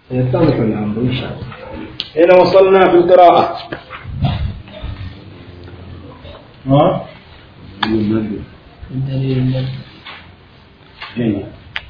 يتضح الأمر إن شاء الله هنا وصلنا في القراءة ها الدليل الذي جيد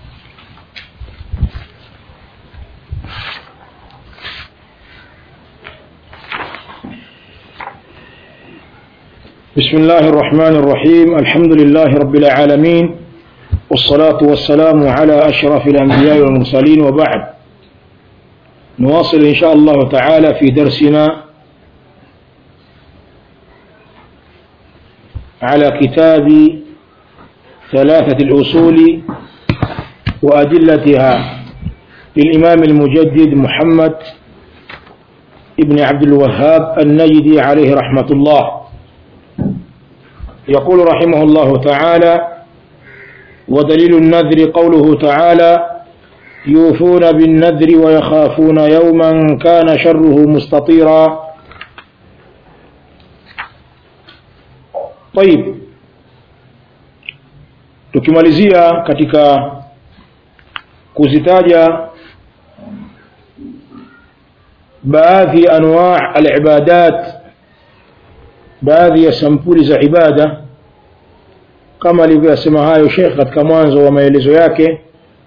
بسم الله الرحمن الرحيم الحمد لله رب العالمين والصلاة والسلام على أشرف الأنبياء والمرسلين وبعد نواصل إن شاء الله تعالى في درسنا على كتاب ثلاثة الأصول وأدلتها للإمام المجدد محمد ابن عبد الوهاب النجدي عليه رحمة الله يقول رحمه الله تعالى ودليل النذر قوله تعالى يوفون بالنذر ويخافون يوما كان شره مستطيرا طيب tukimalizia katika kuzitaja baadhi ya anwaa alibadat baadhi ya sampuli za ibada kama alivyosema hayo Sheikh katika mwanzo wa maelezo yake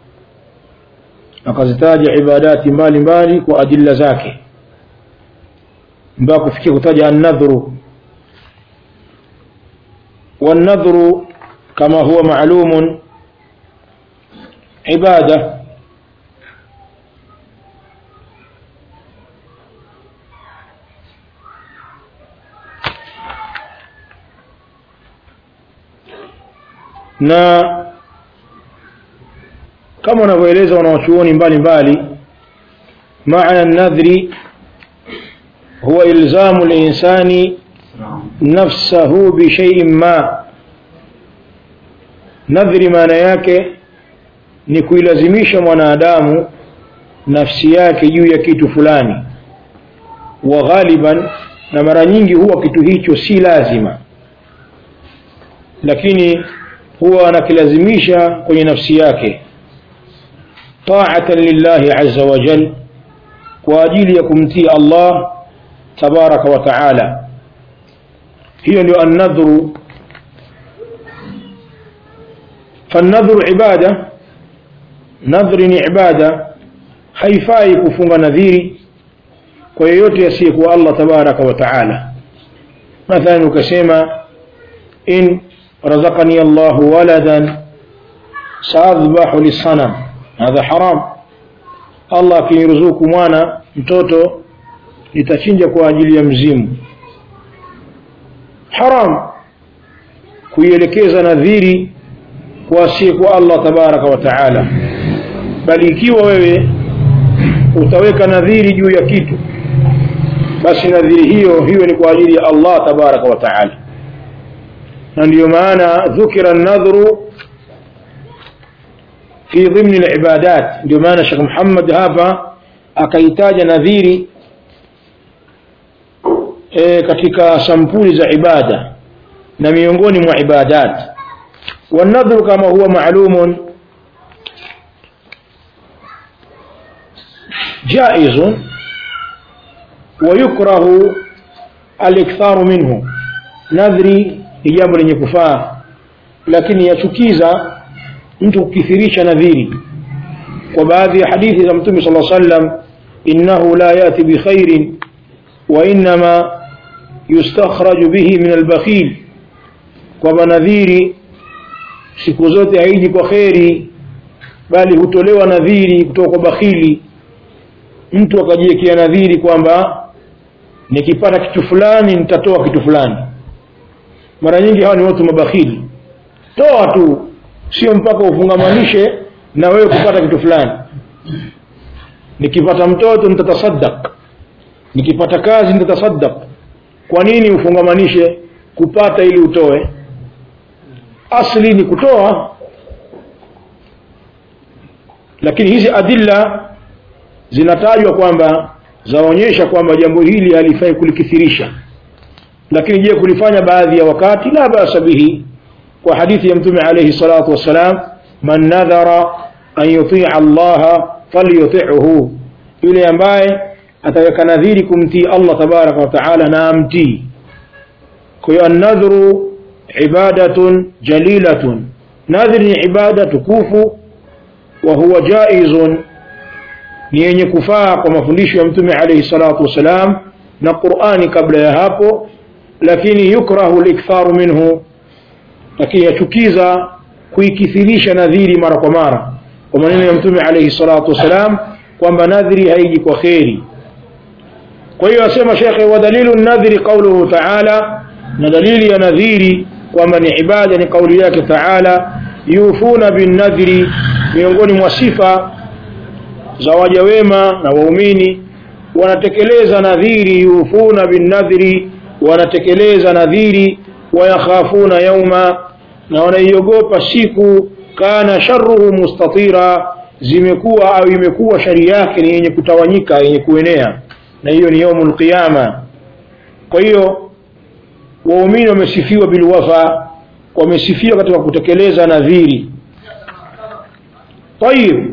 akazitaja ibadati mbalimbali kwa adilla zake mpaka kufikia kutaja an-nadhru wan-nadhru kama huwa ma'lumun ibada na kama wanavyoeleza wanawachuoni mbalimbali maana nadhri huwa ilzamu linsani nafsahu bishaiin ma nadhri maana yake ni kuilazimisha mwanadamu nafsi yake juu ya kitu fulani wa ghaliban na mara nyingi huwa kitu hicho si lazima lakini huwa anakilazimisha kwenye nafsi yake ta'atan lillahi azza wa jal kwa ajili ya kumtii Allah tabaraka wa taala hiyo ndio an-nadhru فالنذر عبادة نذر ni ibada haifai kufunga nadhiri kwa yeyote asiyekuwa Allah tabaraka wa taala mathalan ukasema in رزقني الله ولدا سأذبح للصنم هذا حرام الله akiniruzuku mwana mtoto nitachinja kwa ajili ya mzimu haram kuielekeza nadhiri kwa asiyekuwa Allah tabaraka wa taala bali ikiwa wewe utaweka nadhiri juu ya kitu basi nadhiri hiyo hiyo ni kwa ajili ya Allah tabaraka wa taala na ndio maana dhukira an-nadhru fi dhimn al-ibadat ndio maana Sheikh Muhammad hapa akaitaja nadhiri e, katika sampuli za ibada na miongoni mwa ibadat والنذر كما هو معلوم جائز ويكره الاكثار منه نذري ni jambo lenye kufaa lakini yachukiza mtu kukithirisha nadhiri kwa baadhi ya hadithi za mtume صلى الله عليه وسلم innahu la yati bi khairin wa inma yustakhraj bihi min al-bakhil kwa nadhiri siku zote haiji kwa kheri bali hutolewa nadhiri kutoka kwa bakhili mtu akajiwekea nadhiri kwamba nikipata kitu fulani nitatoa kitu fulani mara nyingi hawa ni watu mabakhili toa tu sio mpaka ufungamanishe na wewe kupata kitu fulani nikipata mtoto nitatasaddaq nikipata kazi nitatasaddaq kwa nini ufungamanishe kupata ili utoe asli ni kutoa lakini hizi adilla zinatajwa kwamba zaonyesha kwamba jambo hili halifai kulikithirisha lakini je kulifanya baadhi ya wakati la basa bihi kwa hadithi ya mtume alayhi salatu wassalam man nadhara an yutia Allah falyuti'hu yule ambaye ataweka nadhiri kumtii Allah tabaraka wa taala na amtii kwa hiyo an-nadhru ibadatun jalilatun nadhiri ni ibada tukufu wa huwa jaizun ni yenye kufaa kwa mafundisho ya mtume alayhi salatu wasalam na Qur'ani kabla ya hapo lakini yukrahu al-iktharu minhu lakini yachukiza kuikithirisha nadhiri mara kwa mara kwa maneno ya mtume alayhi salatu wasalam kwamba nadhiri haiji kwa kheri kwa hiyo asema shekhe wa dalilu nadhiri qawluhu ta'ala na dalili ya nadhiri kwamba ni ibada ni kauli yake ta'ala yufuna bin nadhiri miongoni mwa sifa za waja wema na waumini wanatekeleza nadhiri yufuna bin nadhiri wanatekeleza nadhiri wayakhafuna yauma na wanaiogopa siku kana sharruhu mustatira zimekuwa au imekuwa shari yake ni yenye kutawanyika yenye kuenea na hiyo ni yaumul qiyama kwa hiyo waumini wamesifiwa bilwafa wamesifiwa katika kutekeleza nadhiri طيب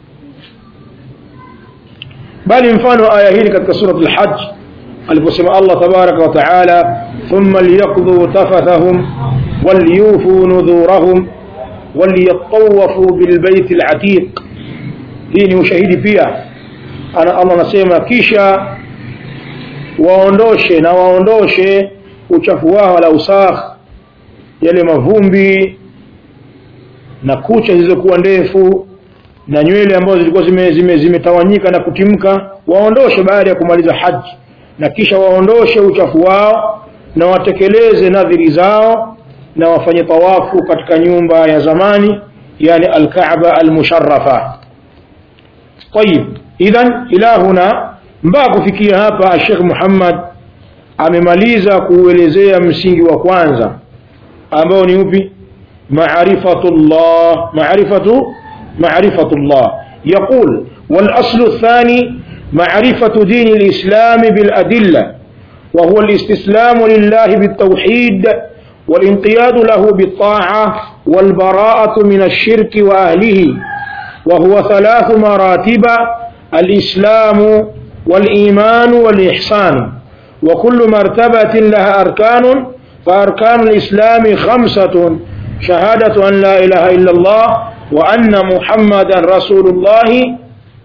bali mfano aya hili katika surat al-hajj aliposema Allah tabaraka wa taala thumma liyaqdu tafathahum waliyufu nudhurahum waliyatawafu bilbayt al-atiq hii ni ushahidi pia ana Allah anasema kisha waondoshe na waondoshe uchafu wao la usakh yale mavumbi na kucha zilizokuwa ndefu na nywele ambazo zilikuwa zimetawanyika zime, zime na kutimka waondoshe baada ya kumaliza haji na kisha waondoshe uchafu wao na watekeleze nadhiri zao na wafanye tawafu katika nyumba ya zamani yani alkaaba almusharrafa طيب idhan ila huna mpaka kufikia hapa Sheikh Muhammad amemaliza kuelezea msingi wa kwanza ambao ni upi maarifatullah maarifatu maarifatullah يقول والأصل الثاني معرفة دين الإسلام بالأدلة وهو الاستسلام لله بالتوحيد والانقياد له بالطاعة والبراءة من الشرك وأهله وهو ثلاث مراتب الإسلام والإيمان والإحسان وكل مرتبة لها أركان فأركان الإسلام خمسة شهادة أن لا إله إلا الله وأن محمدا رسول الله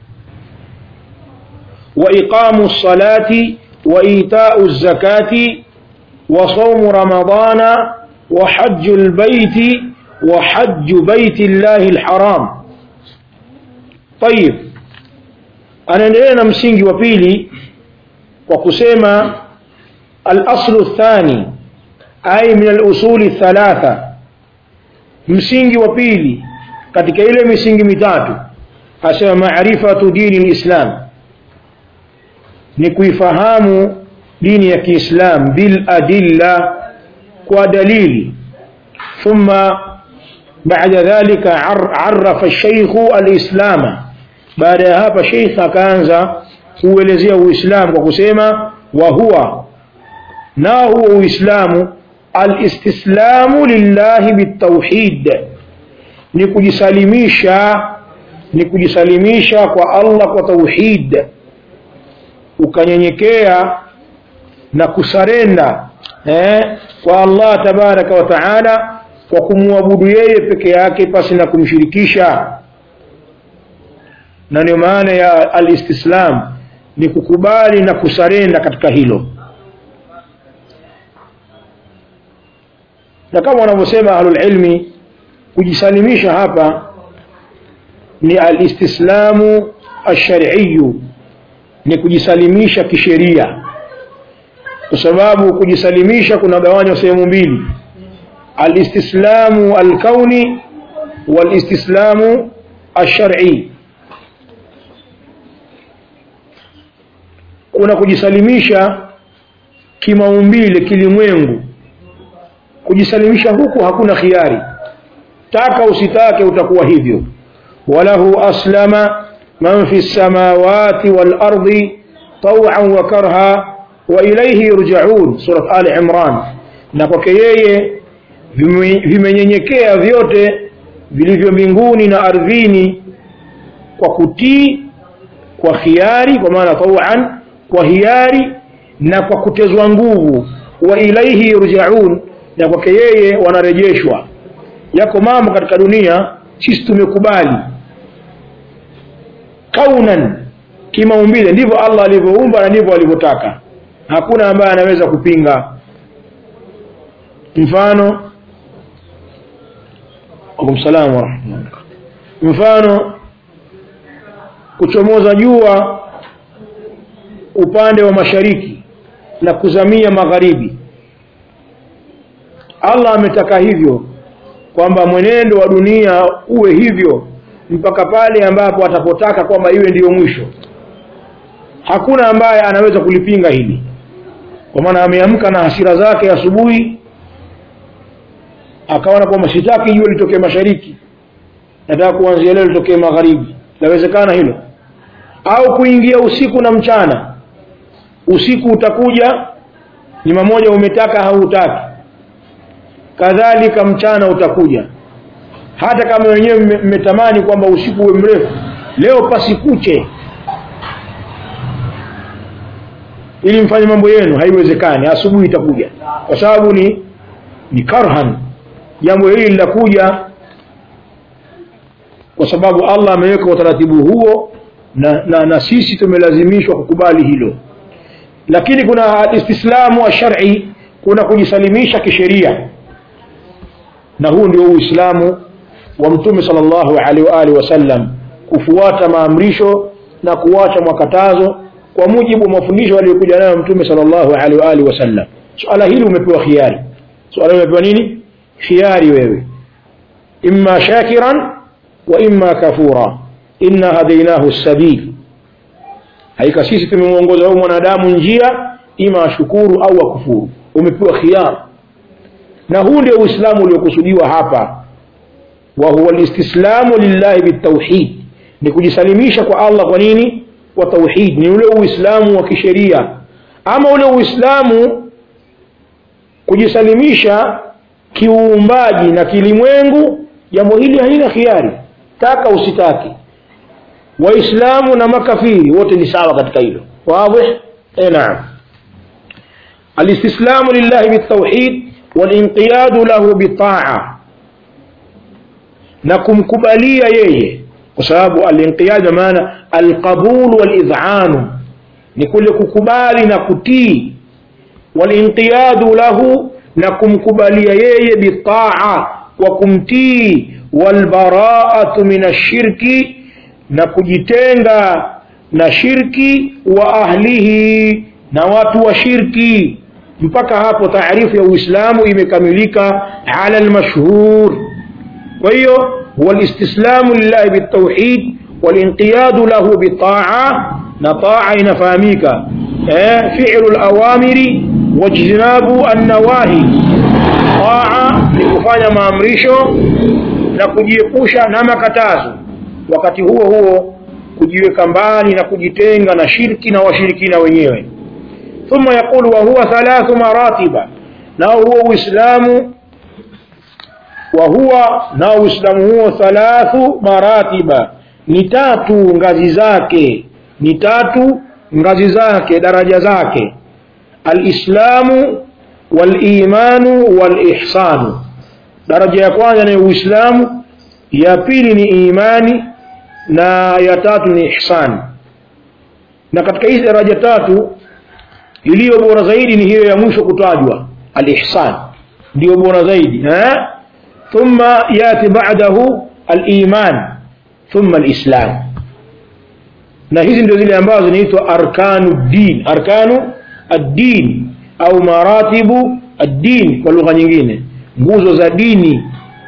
وإقام الصلاة وإيتاء الزكاة وصوم رمضان وحج البيت وحج بيت الله الحرام طيب anaendelea na msingi wa pili kwa kusema al-aslu thani ay min al-usuli thalatha msingi wa pili katika ile misingi mitatu asema maarifatu dini al-islam ni kuifahamu dini ya Kiislam bil adilla kwa dalili thumma بعد ذلك عرف الشيخ الإسلام baada ya hapa sheikh akaanza kuelezea uislamu kwa kusema wa huwa na huwa uislamu alistislamu lillahi bitauhid ni kujisalimisha ni kujisalimisha kwa Allah kwa tauhid ukanyenyekea na kusarenda eh, kwa Allah tabaraka wa taala kwa kumwabudu yeye peke yake pasi na kumshirikisha na ndio maana ya alistislam ni kukubali na kusarenda katika hilo na kama wanavyosema ahlul ilmi kujisalimisha hapa ni alistislamu ashari'iyu ni kujisalimisha kisheria kwa sababu kujisalimisha kuna gawanywa sehemu mbili alistislamu alkauni walistislamu alshar'i kuna kujisalimisha kimaumbile kilimwengu kujisalimisha huku hakuna khiari taka usitake utakuwa hivyo walahu aslama man fi samawati wal ardi taw'an wa karha wa ilayhi yurja'un surat ali imran na kwake yeye vimenyenyekea vyote vilivyo mbinguni na ardhini kwa kutii kwa khiari kwa maana tawan kwa hiari na kwa kutezwa nguvu wa ilaihi yurjaun na kwake yeye wanarejeshwa yako mambo katika dunia sisi tumekubali kaunan kimaumbile ndivyo allah alivyoumba na ndivyo alivyotaka hakuna ambaye anaweza kupinga mfano akumsalam warahmatullah mfano kuchomoza jua upande wa mashariki na kuzamia magharibi allah ametaka hivyo kwamba mwenendo wa dunia uwe hivyo mpaka pale ambapo atapotaka kwamba iwe ndiyo mwisho hakuna ambaye anaweza kulipinga hili kwa maana ameamka na hasira zake asubuhi akaona kwamba sitaki jua litokee mashariki nataka kuanzia leo litokee magharibi lawezekana hilo au kuingia usiku na mchana usiku utakuja ni mamoja umetaka hautaki kadhalika mchana utakuja hata kama wenyewe mmetamani kwamba usiku uwe mrefu leo pasikuche ili mfanye mambo yenu haiwezekani asubuhi itakuja kwa sababu ni ni karhan jambo hili linakuja kwa sababu allah ameweka utaratibu huo na, na, na sisi tumelazimishwa kukubali hilo lakini kuna istislamu wa shari kuna kujisalimisha kisheria na huu ndio uislamu wa mtume salllahu alaihi wa alihi wasallam kufuata maamrisho na kuacha makatazo kwa mujibu wa mafundisho aliyokuja nayo mtume salllahu alaihi wa alihi wasallam suala hili umepewa khiari suala hili umepewa nini khiari wewe imma shakiran wa imma kafura inna hadainahu sabil haika sisi tumemwongoza huyu mwanadamu njia ima ashukuru au akufuru umepewa khiyar na huu ndio uislamu uliokusudiwa hapa wa huwa listislamu lillahi bitauhid ni kujisalimisha kwa allah kwa nini kwa tauhid ni ule uislamu wa kisheria ama ule uislamu kujisalimisha kiuumbaji na kilimwengu jambo hili halina khiari taka usitaki waislamu na makafiri wote ni sawa katika hilo wadih e naam alistislamu lillahi bitauhid walinqiyadu lahu bitaa na kumkubalia yeye kwa sababu alinqiyad maana alqabul walidhanu ni kule kukubali na kutii walinqiyadu lahu na kumkubalia yeye bitaa kwa kumtii walbaraatu min ashirki na kujitenga na shirki wa ahlihi na watu wa shirki mpaka hapo taarifu ya uislamu imekamilika ala lmashhur kwa hiyo walistislamu lillahi bitauhid walinqiyadu lahu bitaa na taa inafahamika eh, fi'lu lawamiri wajtinabu annawahi taa ni kufanya maamrisho na kujiepusha na makatazo wakati huo huo kujiweka mbali na kujitenga na shirki na washirikina wenyewe thumma yaqulu wa huwa thalathu maratiba nao huo uislamu wa huwa nao uislamu huo thalathu maratiba ni tatu ngazi zake ni tatu ngazi zake daraja zake alislamu walimanu walihsanu daraja ya kwanza ni uislamu ya pili ni imani na ya tatu ni ihsan na katika hizi daraja tatu iliyo bora zaidi ni hiyo ya mwisho kutajwa alihsan ndio bora zaidi eh? thumma yati ba'dahu aliman thumma alislam na hizi ndio zile ambazo zinaitwa arkanu din arkanu ad-din au maratibu ad-din kwa lugha nyingine nguzo za dini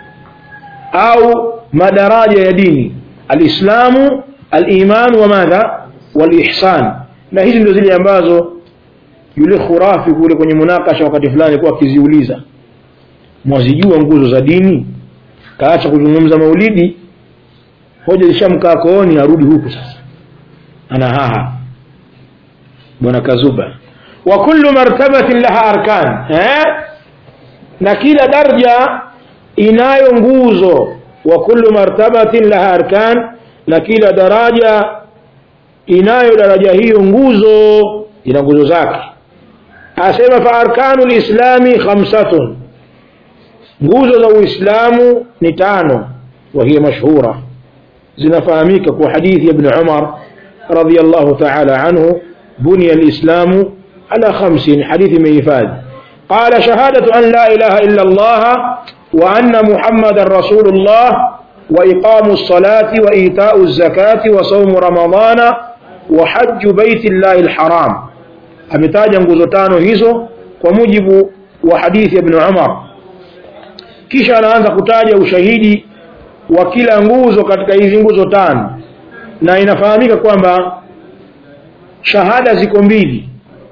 au madaraja ya dini alislamu alimanu wa madha walihsan na hizi ndio zile ambazo yule khurafi kule kwenye munakasha wakati fulani kuwa akiziuliza mwazijua nguzo za dini kaacha kuzungumza maulidi hoja zishamkaa kooni arudi huku sasa ana haha bwana kazuba wa kullu martabatin laha arkan eh? na kila darja inayo nguzo wa kullu martabatin laha arkan na kila daraja inayo daraja hiyo nguzo ina nguzo zake asema fa arkanu lislami khamsatun nguzo za uislamu ni tano wahiya mashhura zinafahamika kwa hadithi ya ibn umar radiyallahu ta'ala anhu buniya alislamu ala khamsin hadithi imehifadhi قال شهادة أن لا إله إلا الله وأن محمد رسول الله وإقام الصلاة وإيتاء الزكاة وصوم رمضان وحج بيت الله الحرام ametaja nguzo tano hizo kwa mujibu wa hadithi ya ibn Umar kisha anaanza kutaja ushahidi wa kila nguzo katika hizi nguzo tano na inafahamika kwamba shahada ziko mbili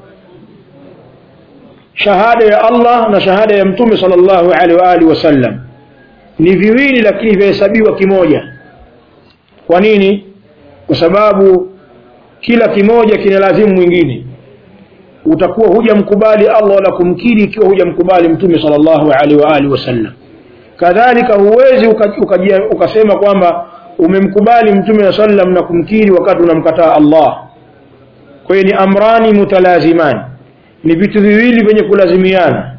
shahada ya Allah na shahada ya mtume sallallahu alaihi wa alihi wasallam ni viwili lakini vyahesabiwa kimoja kwa nini kwa sababu kila kimoja kina lazimu mwingine utakuwa hujamkubali Allah wala kumkiri ikiwa hujamkubali mtume sallallahu alaihi wa alihi wasallam kadhalika huwezi ukasema uka, uka kwamba umemkubali mtume sallam na kumkiri wakati unamkataa Allah kwa hiyo ni amrani mutalazimani ni vitu viwili vyenye kulazimiana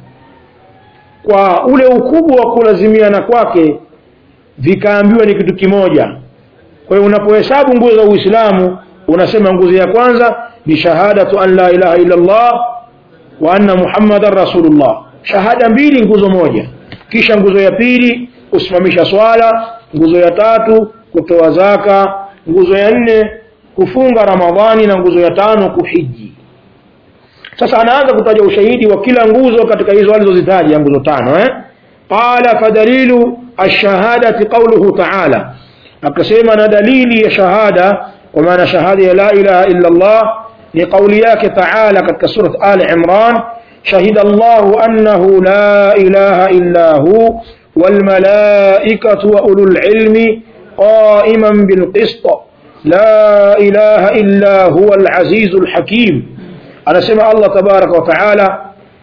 kwa ule ukubwa wa kulazimiana kwake vikaambiwa ni kitu kimoja kwa hiyo unapohesabu nguzo za Uislamu unasema nguzo ya kwanza ni shahadatu an la ilaha illa Allah wa anna Muhammadar Rasulullah shahada mbili nguzo moja kisha nguzo ya pili kusimamisha swala nguzo ya tatu kutoa zaka nguzo ya nne kufunga Ramadhani na nguzo ya tano kuhiji sasa anaanza kutaja ushahidi wa kila nguzo katika hizo alizozitaja nguzo tano eh qala fadalilu ash-shahadati qawluhu ta'ala akasema na dalili ya shahada kwa maana shahada ya la ilaha illa Allah ni kauli yake ta'ala katika surat Ali Imran shahida Allah annahu la ilaha illa hu wal malaikatu wa ulul ilmi qa'iman bil qist la ilaha illa huwa al azizul hakim anasema Allah tabaraka wa taala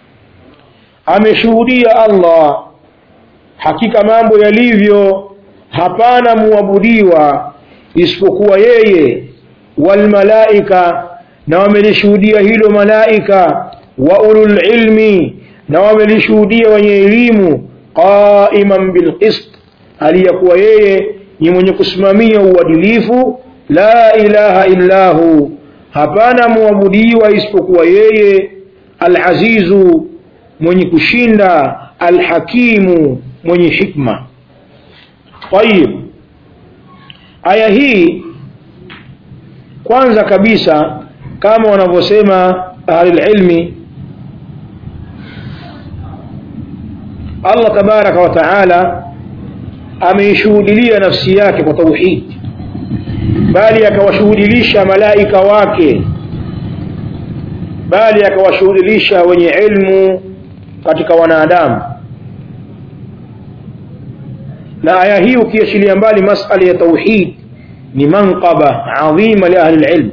ameshuhudia Allah hakika mambo yalivyo hapana muabudiwa isipokuwa yeye wal malaika na wamelishuhudia hilo malaika wa ulul ilmi na wamelishuhudia wenye elimu qaiman bil qist aliyakuwa yeye ni mwenye kusimamia uadilifu la ilaha illahu hapana muabudiwa isipokuwa yeye alazizu mwenye kushinda alhakimu mwenye hikma tayib aya hii kwanza kabisa kama wanavyosema ahlulilmi Allah tabaraka wa taala ameishuhudilia nafsi yake kwa tauhid bali akawashuhudilisha malaika wake bali akawashuhudilisha wenye ilmu katika wanadamu na aya hii ukiachilia mbali masala ya tauhid ni manqaba adhima li ahli alilm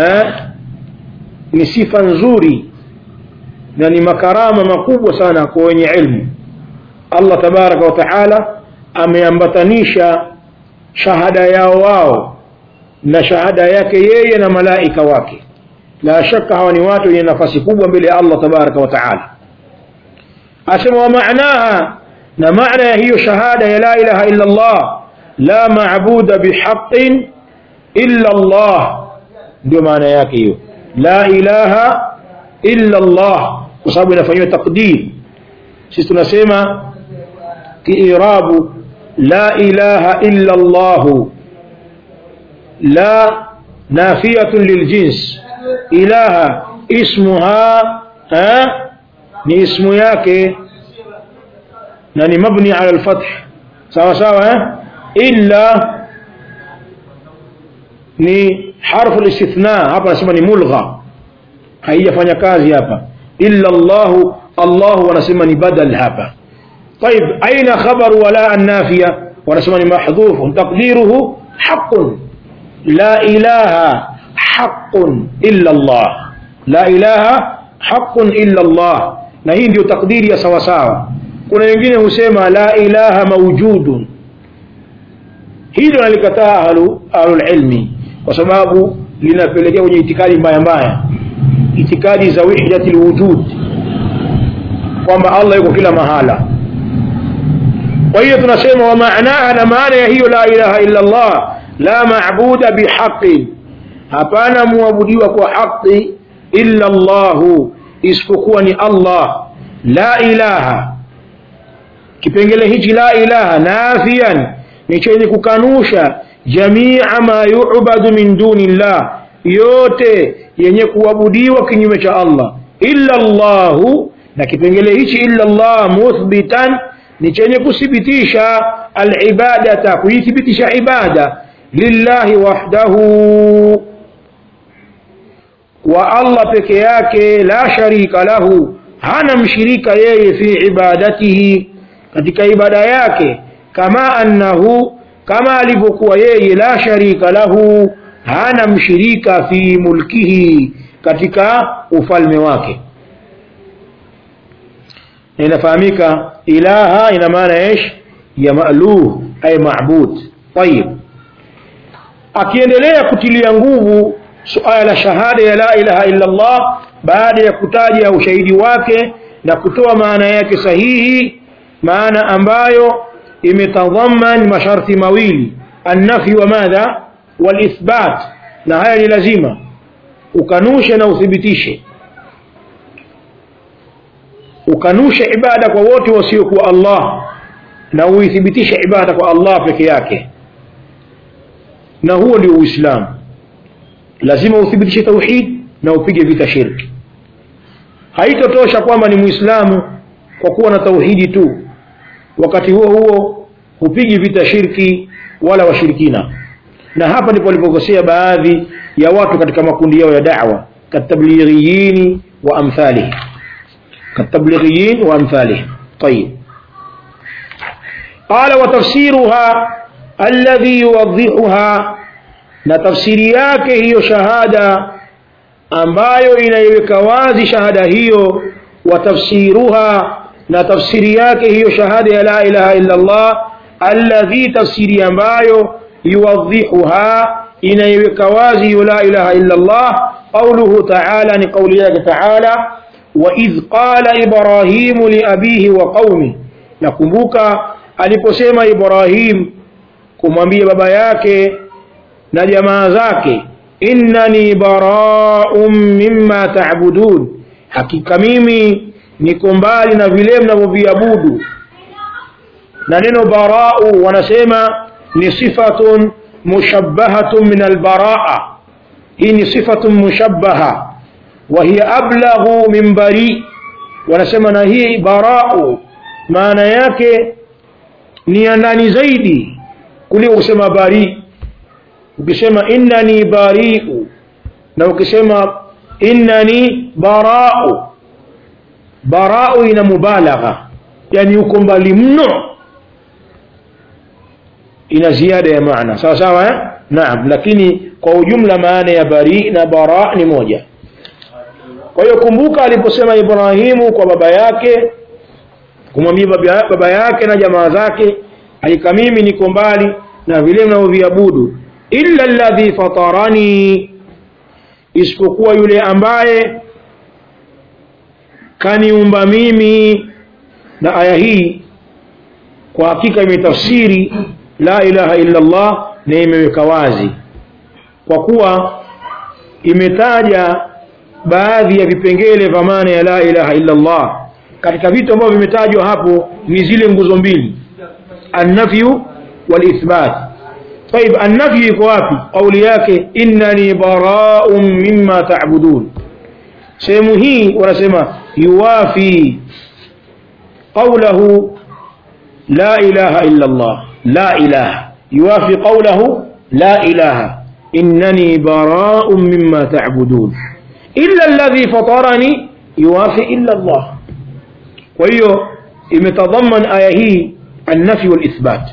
ni sifa nzuri na ni makarama makubwa sana kwa wenye ilmu Allah tabaraka wa taala ameambatanisha shahada yao wao na shahada yake yeye na malaika wake la shaka hawa ni watu wenye nafasi kubwa mbele ya Allah tabaraka wa taala asema wa maanaha na maana ya hiyo shahada ya la ilaha illa Allah la maabuda bihaqqin illa Allah ndio maana yake hiyo la ilaha illa Allah kwa sababu inafanywa taqdir sisi tunasema kiirabu la ilaha illa Allah la nafiyatun liljins ilaha ismuha ha ni ismu yake na ni mabni ala alfath sawa sawa eh illa ni harfu alistithna hapa nasema ni mulgha haijafanya kazi hapa illa Allah Allah wanasema ni badal hapa طيب أين خبر ولا النافية ونسمى محذوف تقديره حق لا إله حق إلا الله لا إله حق إلا الله na hii ndio takdiri ya sawasawa kuna wengine husema la ilaha maujudun hilo nalikataa ahlu ahlulilmi kwa sababu linapelekea kwenye itikadi mbaya mbaya itikadi za wihdati lwujud kwamba allah yuko kila mahala kwa hiyo tunasema wa maanaha na maana ya hiyo la ilaha illa allah la mabuda bihaqin hapana muabudiwa kwa haqi illa llahu isipokuwa ni allah la ilaha kipengele hichi la ilaha nafian ni chenye kukanusha jamia ma yubadu min duni llah yote yenye kuabudiwa kinyume cha allah illa llahu na kipengele hichi illa llah muthbitan ni chenye kuthibitisha alibadata kuithibitisha ibada lillahi wahdahu wa allah peke yake la sharika lahu hana mshirika yeye fi ibadatihi katika ibada yake kama annahu kama alivyokuwa yeye la sharika lahu hana mshirika fi mulkihi katika ufalme wake na inafahamika ilaha ina maana ish ya maluh ay mabud tayib akiendelea kutilia nguvu suala la shahada ya la ilaha illa Allah baada ya kutaja ushahidi wake na kutoa maana yake sahihi maana ambayo imetadhaman masharti mawili annafi wa madha walithbat na haya ni lazima ukanushe na uthibitishe ukanushe ibada kwa wote wasiokuwa Allah na uithibitishe ibada kwa Allah peke yake na huo ndio Uislamu lazima uthibitishe tauhid na upige vita shirki haitotosha kwamba ni muislamu kwa kuwa na tauhidi tu wakati huo huo hupigi vita shirki wala washirikina na hapa ndipo walipokosea baadhi ya watu katika makundi yao ya da'wa katablighiyin wa amthalihi katablighiyin wa amthalihi طيب قال وتفسيرها الذي يوضحها na tafsiri yake hiyo shahada ambayo inaiweka wazi shahada hiyo wa tafsiruha na tafsiri yake hiyo shahada ya la ilaha illa Allah alladhi tafsiri ambayo yuwadhihuha inaiweka wazi hiyo la ilaha illa Allah qawluhu ta'ala ni qawli yake ta'ala wa idh qala ibrahimu li abihi wa qaumi nakumbuka aliposema Ibrahim kumwambia baba yake na jamaa zake innani bara'un mimma ta'budun hakika mimi niko mbali na vile mnavyoviabudu na neno bara'u wanasema ni sifatun mushabbahatun min albara'a hii ni sifatun mushabbaha wa hiya ablaghu min bari wanasema na hii bara'u maana yake ni ya ndani zaidi kuliko kusema bari ukisema innani bari'u na ukisema innani bara'u bara'u ina mubalagha yani uko mbali mno ina ziada ya maana sawa sawa eh? naam lakini kwa ujumla maana ya bari na bara ni moja kwa hiyo kumbuka aliposema Ibrahimu kwa baba yake kumwambia baba, baba yake na jamaa zake hakika mimi niko mbali na vile mnavyoviabudu illa alladhi fatarani isipokuwa yule ambaye kaniumba mimi na aya hii kwa hakika imetafsiri la ilaha illa Allah na imeweka wazi kwa kuwa imetaja baadhi ya vipengele vya maana ya la ilaha illa Allah katika vitu ambavyo vimetajwa hapo ni zile nguzo mbili annafyu walithbat طيب النفي iko wapi kauli yake innani bara'un mimma ta'budun sehemu hii wanasema yuwafi qawluhu la ilaha illa Allah la ilaha yuwafi qawluhu la ilaha innani bara'un mimma ta'budun illa alladhi fatarani yuwafi illa Allah kwa hiyo imetadhaman aya hii النفي والإثبات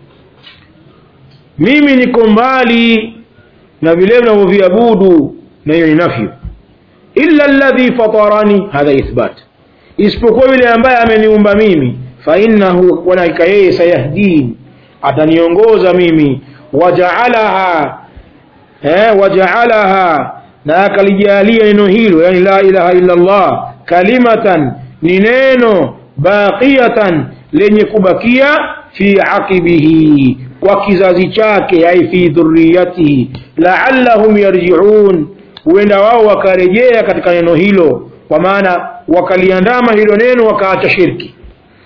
mimi niko mbali na vile vinavyoviabudu na hiyo ni nafyu illa alladhi fatarani hadha ithbat isipokuwa yule ambaye ameniumba mimi fa innahu walaika yeye sayahdin ataniongoza mimi wajaalaha eh, wajaalaha na akalijalia neno hilo yani la ilaha illa Allah kalimatan ni neno baqiyatan lenye kubakia fi aqibihi kwa kizazi chake ai fi dhurriyatihi la'allahum yarji'un huenda wao wakarejea katika neno hilo kwa maana wakaliandama hilo neno wakaacha shirki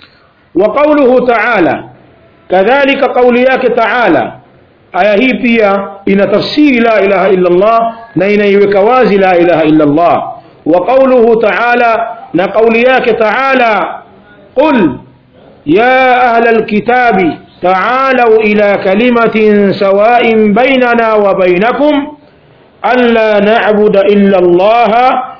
wa qawluhu ta'ala kadhalika kauli yake ta'ala aya hii pia ina tafsiri la ilaha illa Allah na inaiweka wazi la ilaha illa Allah wa qawluhu ta'ala na kauli yake ta'ala qul ya ahla alkitabi تعالوا إلى كلمة سواء بيننا وبينكم ألا نعبد إلا الله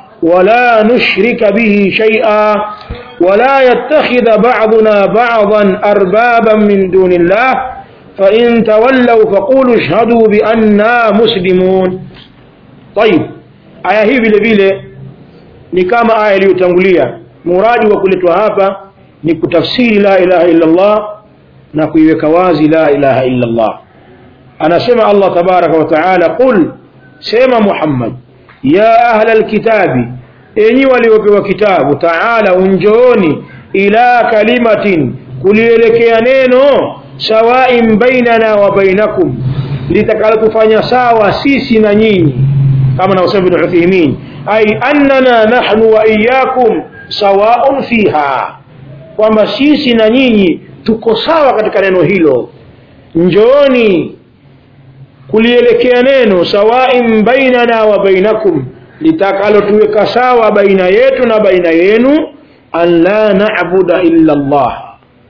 ولا نشرك به شيئا ولا يتخذ بعضنا بعضا أربابا من دون الله فإن تولوا فقولوا اشهدوا بأننا مسلمون طيب aya hii vile vile ni kama aya iliyotangulia muradi wa kuletwa hapa ni kutafsiri la ilaha illa Allah na kuiweka wazi la ilaha illa Allah anasema Allah tabaraka wa taala qul sema Muhammad ya ahla alkitabi enyi waliopewa kitabu taala unjooni ila kalimatin kulielekea neno sawain bainana wa bainakum litakalotufanya sawa sisi na nyinyi kama naosema Ibn Uthaymeen ay annana nahnu wa iyyakum sawaun fiha kwamba sisi na nyinyi tuko sawa katika neno hilo njooni kulielekea neno sawain bainana wa bainakum litakalotuweka sawa baina yetu na baina yenu an la na'buda illa Allah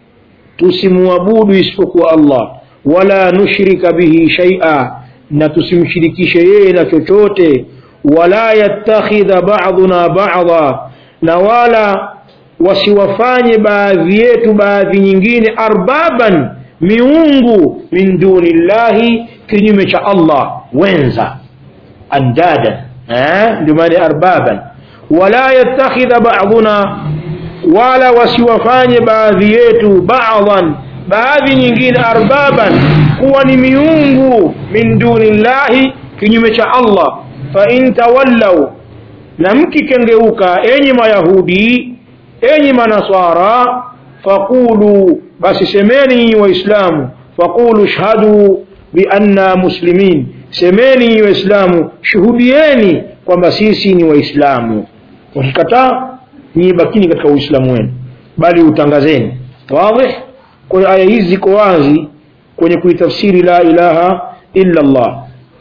tusimwabudu isipokuwa Allah wala nushrika bihi shay'a na tusimshirikishe yeye na chochote wala yattakhidha ba'duna ba'dha na wala wasiwafanye baadhi yetu baadhi nyingine arbaban miungu min dunillahi kinyume cha Allah wenza andadan eh ndio maana arbaban wala yattakhidha ba'duna wala wasiwafanye baadhi yetu ba'dhan baadhi nyingine arbaban kuwa ni miungu min dunillahi kinyume cha Allah fa in tawallaw na mkikengeuka enyi mayahudi enyi manaswara faqulu basi semeni nyinyi waislamu faqulu shhadu bi anna muslimin semeni nyinyi waislamu shuhudieni kwamba sisi ni waislamu wakikataa nyinyi bakini katika uislamu wenu bali utangazeni wazi kwa hiyo aya hizi ziko wazi kwenye kuitafsiri la ilaha illa Allah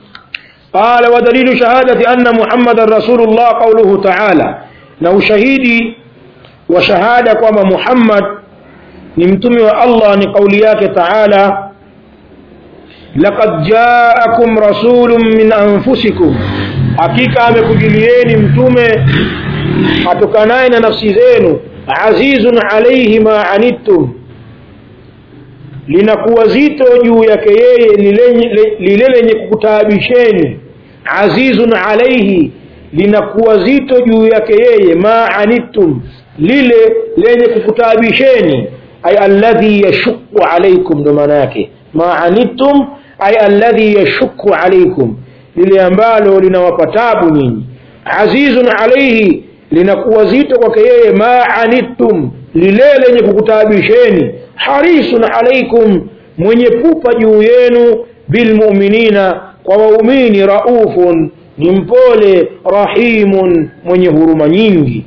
قال ودليل شهادة أن محمد رسول الله قوله تعالى na ushahidi wa shahada kwamba Muhammad ni mtume wa Allah ni kauli yake Taala laqad jaakum rasulun min anfusikum hakika amekujilieni mtume atokanaye na nafsi zenu azizun alayhi ma anittum linakuwa zito juu yake yeye lile lenye kukutaabisheni azizun alayhi linakuwa zito juu yake yeye ma anittum lile lenye kukutaabisheni ay alladhi yashukku alaykum ndo maana yake ma anittum ay alladhi yashukku alaykum lile ambalo linawapa tabu nyinyi azizun alayhi linakuwa zito kwake yeye ma anittum lile lenye kukutaabisheni harisun alaykum mwenye pupa juu yenu bilmu'minina kwa waumini raufun ni mpole rahimun mwenye huruma nyingi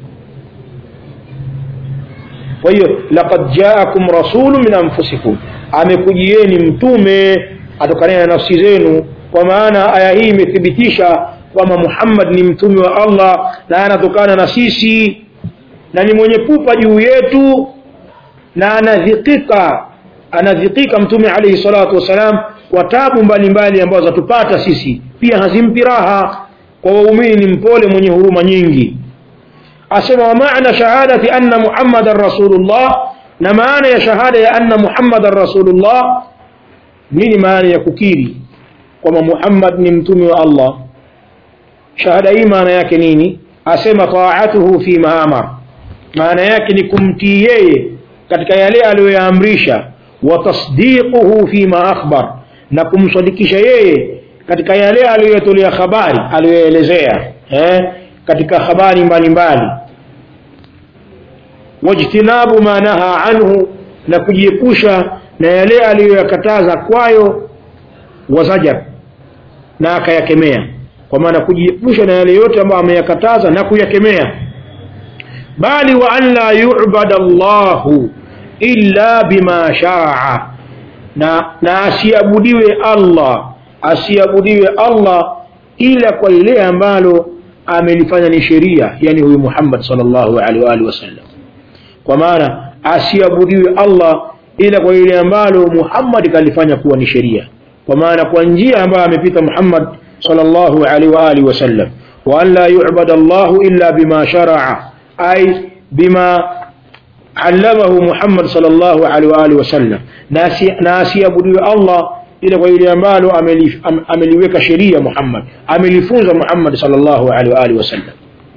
kwa hiyo laqad jaakum rasulun min anfusikum amekujieni mtume atokanaye na nafsi zenu kwa maana aya hii imethibitisha kwamba Muhammad ni mtume wa Allah na anatokana na sisi na ni mwenye pupa juu yetu na anadhikika anadhikika mtume alayhi salatu wasalam kwa tabu mbalimbali ambazo zatupata sisi pia hazimpi raha kwa waumini ni mpole mwenye huruma nyingi asema wa maana shahadati anna muhammadan rasulullah na maana ya shahada ya anna muhammadan rasulullah nini maana ya kukiri kwamba muhammad ni mtume wa allah shahada hii maana yake nini asema taatuhu fi ma amar maana yake ni kumtii yeye katika yale aliyoyaamrisha wa tasdiquhu fi ma akhbar na kumsadikisha yeye katika yale aliyotolea habari aliyoelezea eh, katika habari mbalimbali wajtinabu ma naha anhu na kujiepusha na yale aliyoyakataza kwayo wazajar na akayakemea kwa maana kujiepusha na yale yote ambayo ameyakataza na kuyakemea bali wa an la yu'bada Allahu illa bima sharaa na, na asiabudiwe Allah asiabudiwe Allah ila kwa lile ambalo amelifanya ni sheria yani huyu Muhammad sallallahu alaihi wa alihi wasallam kwa maana asiabudiwe Allah ila kwa lile ambalo Muhammad kalifanya kuwa ni sheria kwa maana kwa njia ambayo amepita Muhammad sallallahu alaihi wa alihi wasallam wa an la yu'bada Allahu illa bima sharaa ay bima allamahu Muhammad sallallahu alaihi wa alihi wasallam na asiabudiwe Allah ila kwa ile ambalo ameliweka sheria Muhammad amelifunza Muhammad sallallahu alaihi wa alihi wasallam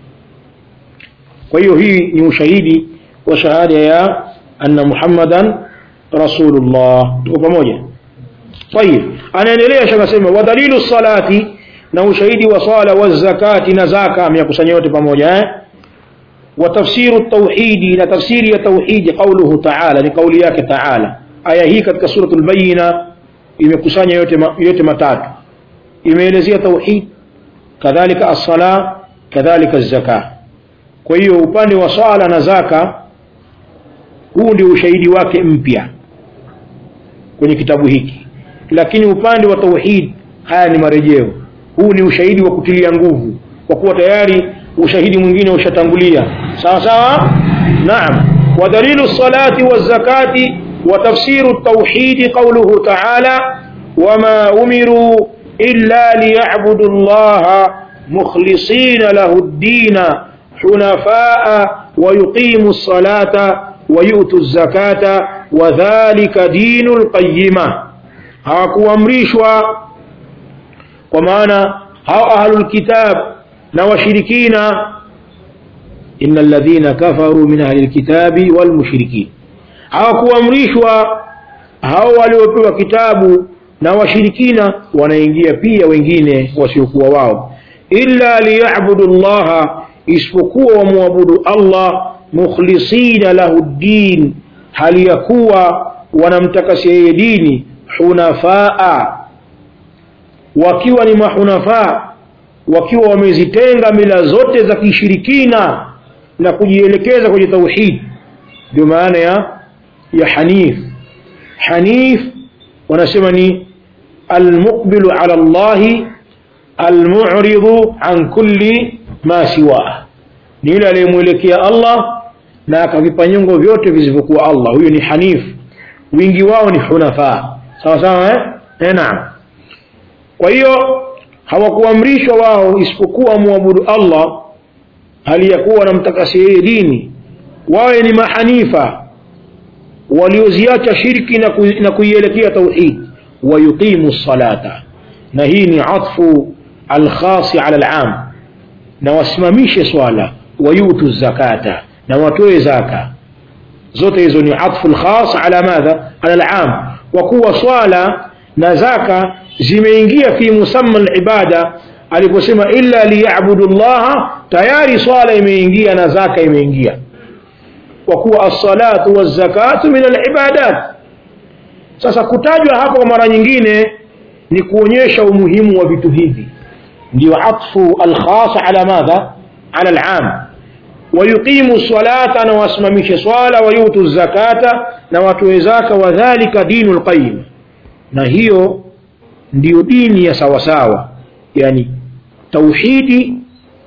kwa hiyo hii ni ushahidi wa shahada ya anna Muhammadan rasulullah tuko pamoja طيب anaendelea shaka sema wa dalilu salati na ushahidi wa sala wa zakati na zaka amekusanya yote pamoja eh وتفسير التوحيد إلى تفسير التوحيد قوله تعالى لقول yake تعالى aya hii katika suratul bayina imekusanya yote yote matatu imeelezea tauhid kadhalika as-sala kadhalika az-zaka kwa hiyo upande wa swala na zaka huu ndio ushahidi wake mpya kwenye kitabu hiki lakini upande wa tauhid haya ni marejeo huu ni ushahidi wa kutilia nguvu kwa kuwa tayari ushahidi mwingine ushatangulia sawa sawa naam wa dalilu salati wa zakati wa tafsiru at-tauhid qawluhu ta'ala wama umiru illa liya'budu Allah mukhlisina lahu ad-din hunafaa wa yuqimu as-salata wa yu'tu az-zakata wa dhalika dinul qayyimah hawakuamrishwa kwa maana hao ahlul kitab na washirikina inna alladhina kafaru min ahli alkitabi wal mushrikin hawakuamrishwa hao waliopewa kitabu na washirikina wanaingia pia wengine wasiokuwa wao illa liyabudu llaha isipokuwa wamwabudu Allah mukhlisina lahu ddin hali ya kuwa wanamtakasia yeye dini hunafaa wakiwa ni mahunafaa wakiwa wamezitenga mila zote za kishirikina na kujielekeza kwenye tauhid ndio maana ya ya hanif hanif wanasema ni almuqbilu ala Allah almu'ridu an kulli ma siwa ni yule aliyemwelekea Allah na akavipa nyongo vyote visivyokuwa Allah huyo ni hanif wingi wao ni hunafa sawa sawa eh, eh naam kwa hiyo hawakuamrishwa wao isipokuwa muabudu Allah hali ya kuwa wanamtakasia yeye dini wawe ni mahanifa walioziacha shirki na, ku, na kuielekea tauhid wayuqimu salata na hii ni atfu alkhasi ala alam na wasimamishe swala wayutu zakata na watoe zaka zote hizo ni atfu alkhas ala madha ala alam wa kuwa swala na zaka zimeingia fi musamma alibada aliposema illa liyabudu llaha tayari swala imeingia na zaka imeingia kwa kuwa as-salatu waz-zakatu min al-ibadat sasa kutajwa hapa kwa mara nyingine ni kuonyesha umuhimu wa vitu hivi ndio atfu al-khas ala madha ala al-am wayuqimu salata na wasimamishe swala wayutu zakata na watoe zaka wadhalika dinul qayyim na hiyo ndiyo dini ya sawasawa yani tauhidi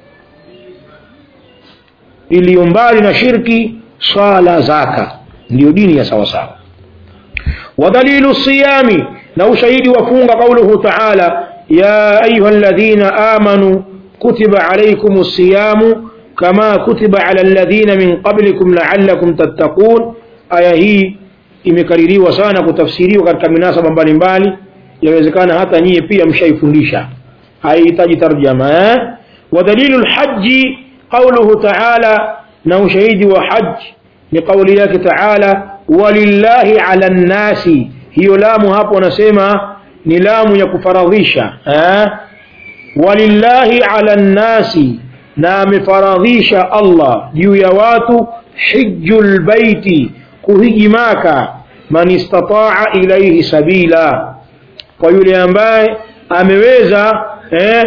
iliyo mbali na shirki swala zaka ndiyo dini ya sawasawa ودليل الصيام لو شهيد وفونغ قوله تعالى يا أيها الذين آمنوا كتب عليكم الصيام كما كتب على الذين من قبلكم لعلكم تتقون aya hii imekaririwa sana kutafsiriwa katika minasaba mbalimbali yawezekana hata nyie pia mshaifundisha haihitaji tarjama eh? wa dalilu lhaji qauluhu taala na ushahidi wa haji ni kauli yake taala walillahi ala nnasi hiyo lamu hapo wanasema ni lamu ya kufaradhisha eh? walillahi ala nnasi na amefaradhisha allah juu ya watu hiju lbaiti kuhiji maka man istataa ilaihi sabila kwa yule ambaye ameweza eh,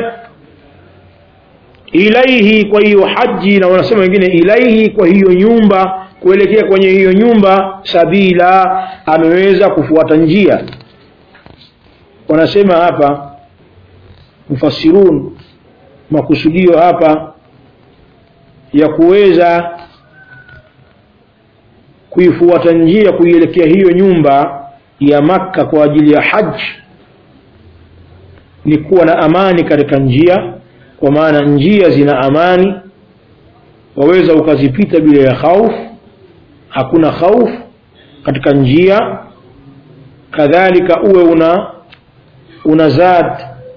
ilaihi kwa hiyo haji na wanasema wengine ilaihi kwa hiyo nyumba kuelekea kwenye hiyo nyumba sabila ameweza kufuata njia wanasema hapa mufassirun makusudio hapa ya kuweza kuifuata njia kuielekea hiyo nyumba ya makka kwa ajili ya haji ni kuwa na amani katika njia kwa maana njia zina amani waweza ukazipita bila ya khauf hakuna khauf katika njia kadhalika uwe una una zad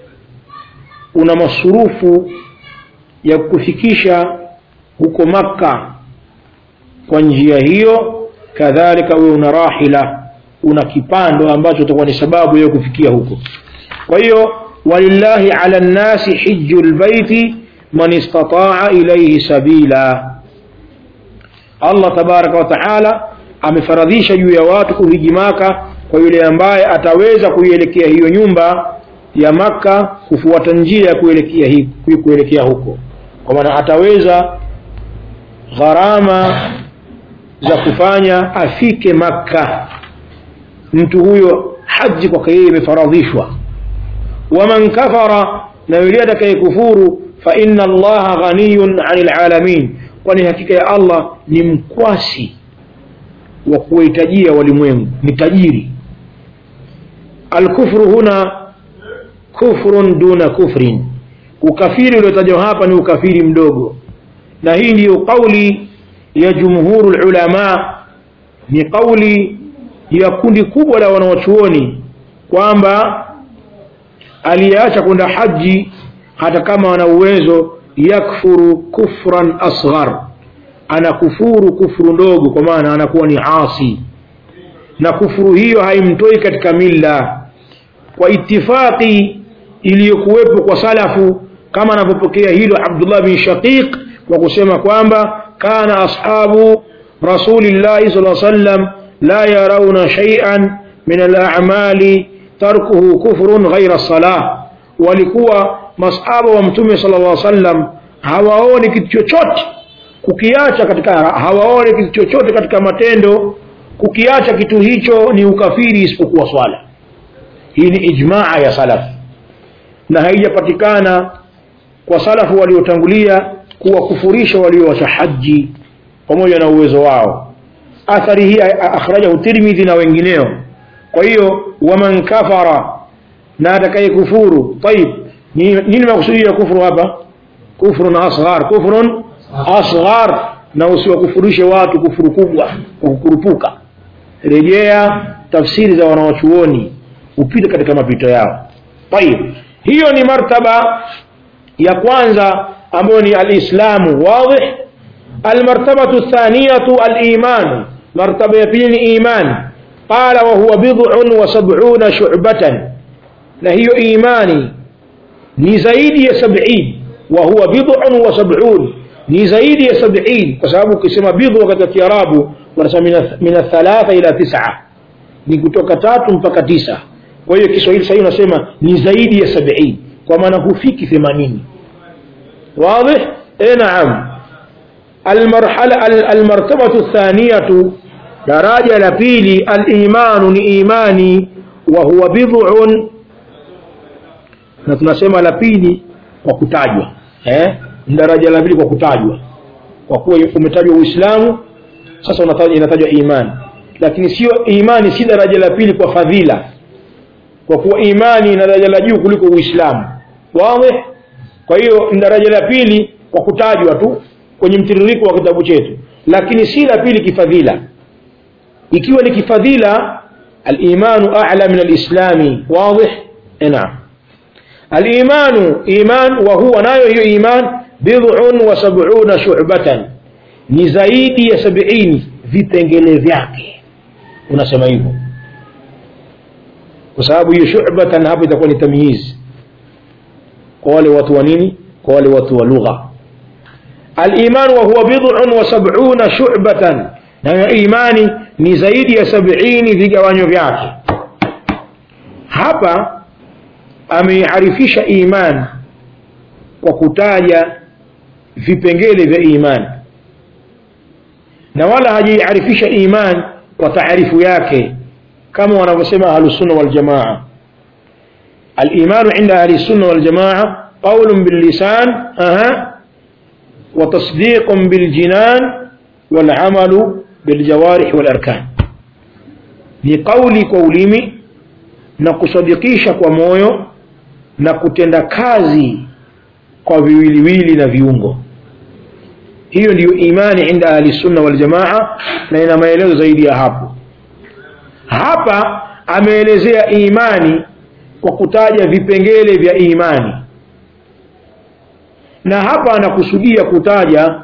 una masurufu ya kufikisha huko makka kwa njia hiyo kadhalika uwe una rahila una kipando ambacho itakuwa ni sababu ya kufikia huko kwa hiyo walillahi ala nnasi hiju lbaiti man istataa ilaihi sabila allah tabaraka wa taala amefaradhisha juu ya watu kuhiji maka kwa yule ambaye ataweza kuielekea hiyo nyumba ya makka kufuata njia ya kuelekea, hi, kuelekea huko kwa maana ataweza gharama za kufanya afike makka mtu huyo haji kwake yeye imefaradhishwa waman kafara na yule atakayekufuru fa inna allaha ghaniyun anil alamin kwani hakika ya allah ni mkwasi wa kuwahitajia walimwengu ni tajiri alkufru huna kufrun duna kufrin ukafiri uliotajwa hapa ni ukafiri mdogo na hii ndiyo kauli ya jumhuru lulama ni kauli ya kundi kubwa la wanawachuoni kwamba aliyeacha kwenda haji hata kama ana uwezo yakfuru kufran asghar anakufuru kufuru ndogo kwa maana anakuwa ni asi na kufuru hiyo haimtoi katika milla kwa itifaqi iliyokuwepo kwa salafu kama anavyopokea hilo abdullah bin shaqiq kwa kusema kwamba kana ashabu rasulillahi sal sallam la yarauna shay'an min al-a'mali tarkuhu kufrun ghaira salah walikuwa masahaba wa mtume sala llah sallam hawaoni kitu chochote kukiacha katika hawaoni kitu chochote katika matendo kukiacha kitu hicho ni ukafiri isipokuwa swala hii ni ijmaa ya salaf na haijapatikana kwa salafu waliotangulia kuwakufurisha waliowacha haji pamoja na uwezo wao athari hii akhrajahu tirmidhi na wengineo kwa hiyo waman kafara na atakaye kufuru tayib nini makusudio ya kufuru hapa kufrun asghar kufrun asghar na usiwakufurishe watu kufuru kubwa kwa kukurupuka rejea tafsiri za wanawachuoni upite katika mapito yao tayib hiyo ni martaba ya kwanza ambayo ni alislamu wadih almartabatu thaniyatu alimanu martaba ya pili ni imani qala wahuwa bid'un wa sab'una shu'batan na hiyo imani ni zaidi ya sabini wa huwa bid'un wa sab'un ni zaidi ya sabini kwa sababu ukisema bidhu katika kiarabu wanasema min thalatha ila tis'a ni kutoka tatu mpaka tisa kwa hiyo kiswahili sahihi unasema ni zaidi ya sabini kwa maana hufiki themanini واضح اي نعم المرحلة المرتبة الثانية daraja la pili al-imanu ni imani wa huwa bid'un na tunasema la pili kwa kutajwa eh daraja la pili kwa kutajwa kwa kuwa umetajwa Uislamu sasa unatajwa inatajwa imani lakini sio imani si daraja la pili kwa fadhila kwa kuwa imani ina daraja la juu kuliko Uislamu wazi kwa hiyo ni daraja la pili kwa kutajwa tu kwenye mtiririko wa kitabu chetu lakini si la pili kifadhila ikiwa ni kifadhila al-imanu a'la min al-islami wazi naam al-imanu iman wa huwa nayo hiyo iman bid'un wa sab'una shu'batan ni zaidi ya sabini vipengele vyake unasema hivyo kwa sababu hiyo shubatan hapo itakuwa ni tamyiz kwa wale watu wa nini kwa wale watu wa lugha aliman wa huwa bid'un wa sab'una shu'batan na imani ni zaidi ya sabini vigawanyo vyake hapa ameiarifisha iman kwa kutaja vipengele vya iman na wala hajaiarifisha iman kwa taarifu yake kama wanavyosema ahlusunna waljamaa الإيمان عند أهل السنة والجماعة قول باللسان أها وتصديق بالجنان والعمل بالجوارح والأركان ni kauli kwa ulimi na kusadikisha kwa moyo na kutenda kazi kwa viwiliwili na viungo hiyo ndiyo imani inda ahli sunna wal jamaa na ina maelezo zaidi ya hapo hapa ameelezea imani kwa kutaja vipengele vya imani na hapa anakusudia kutaja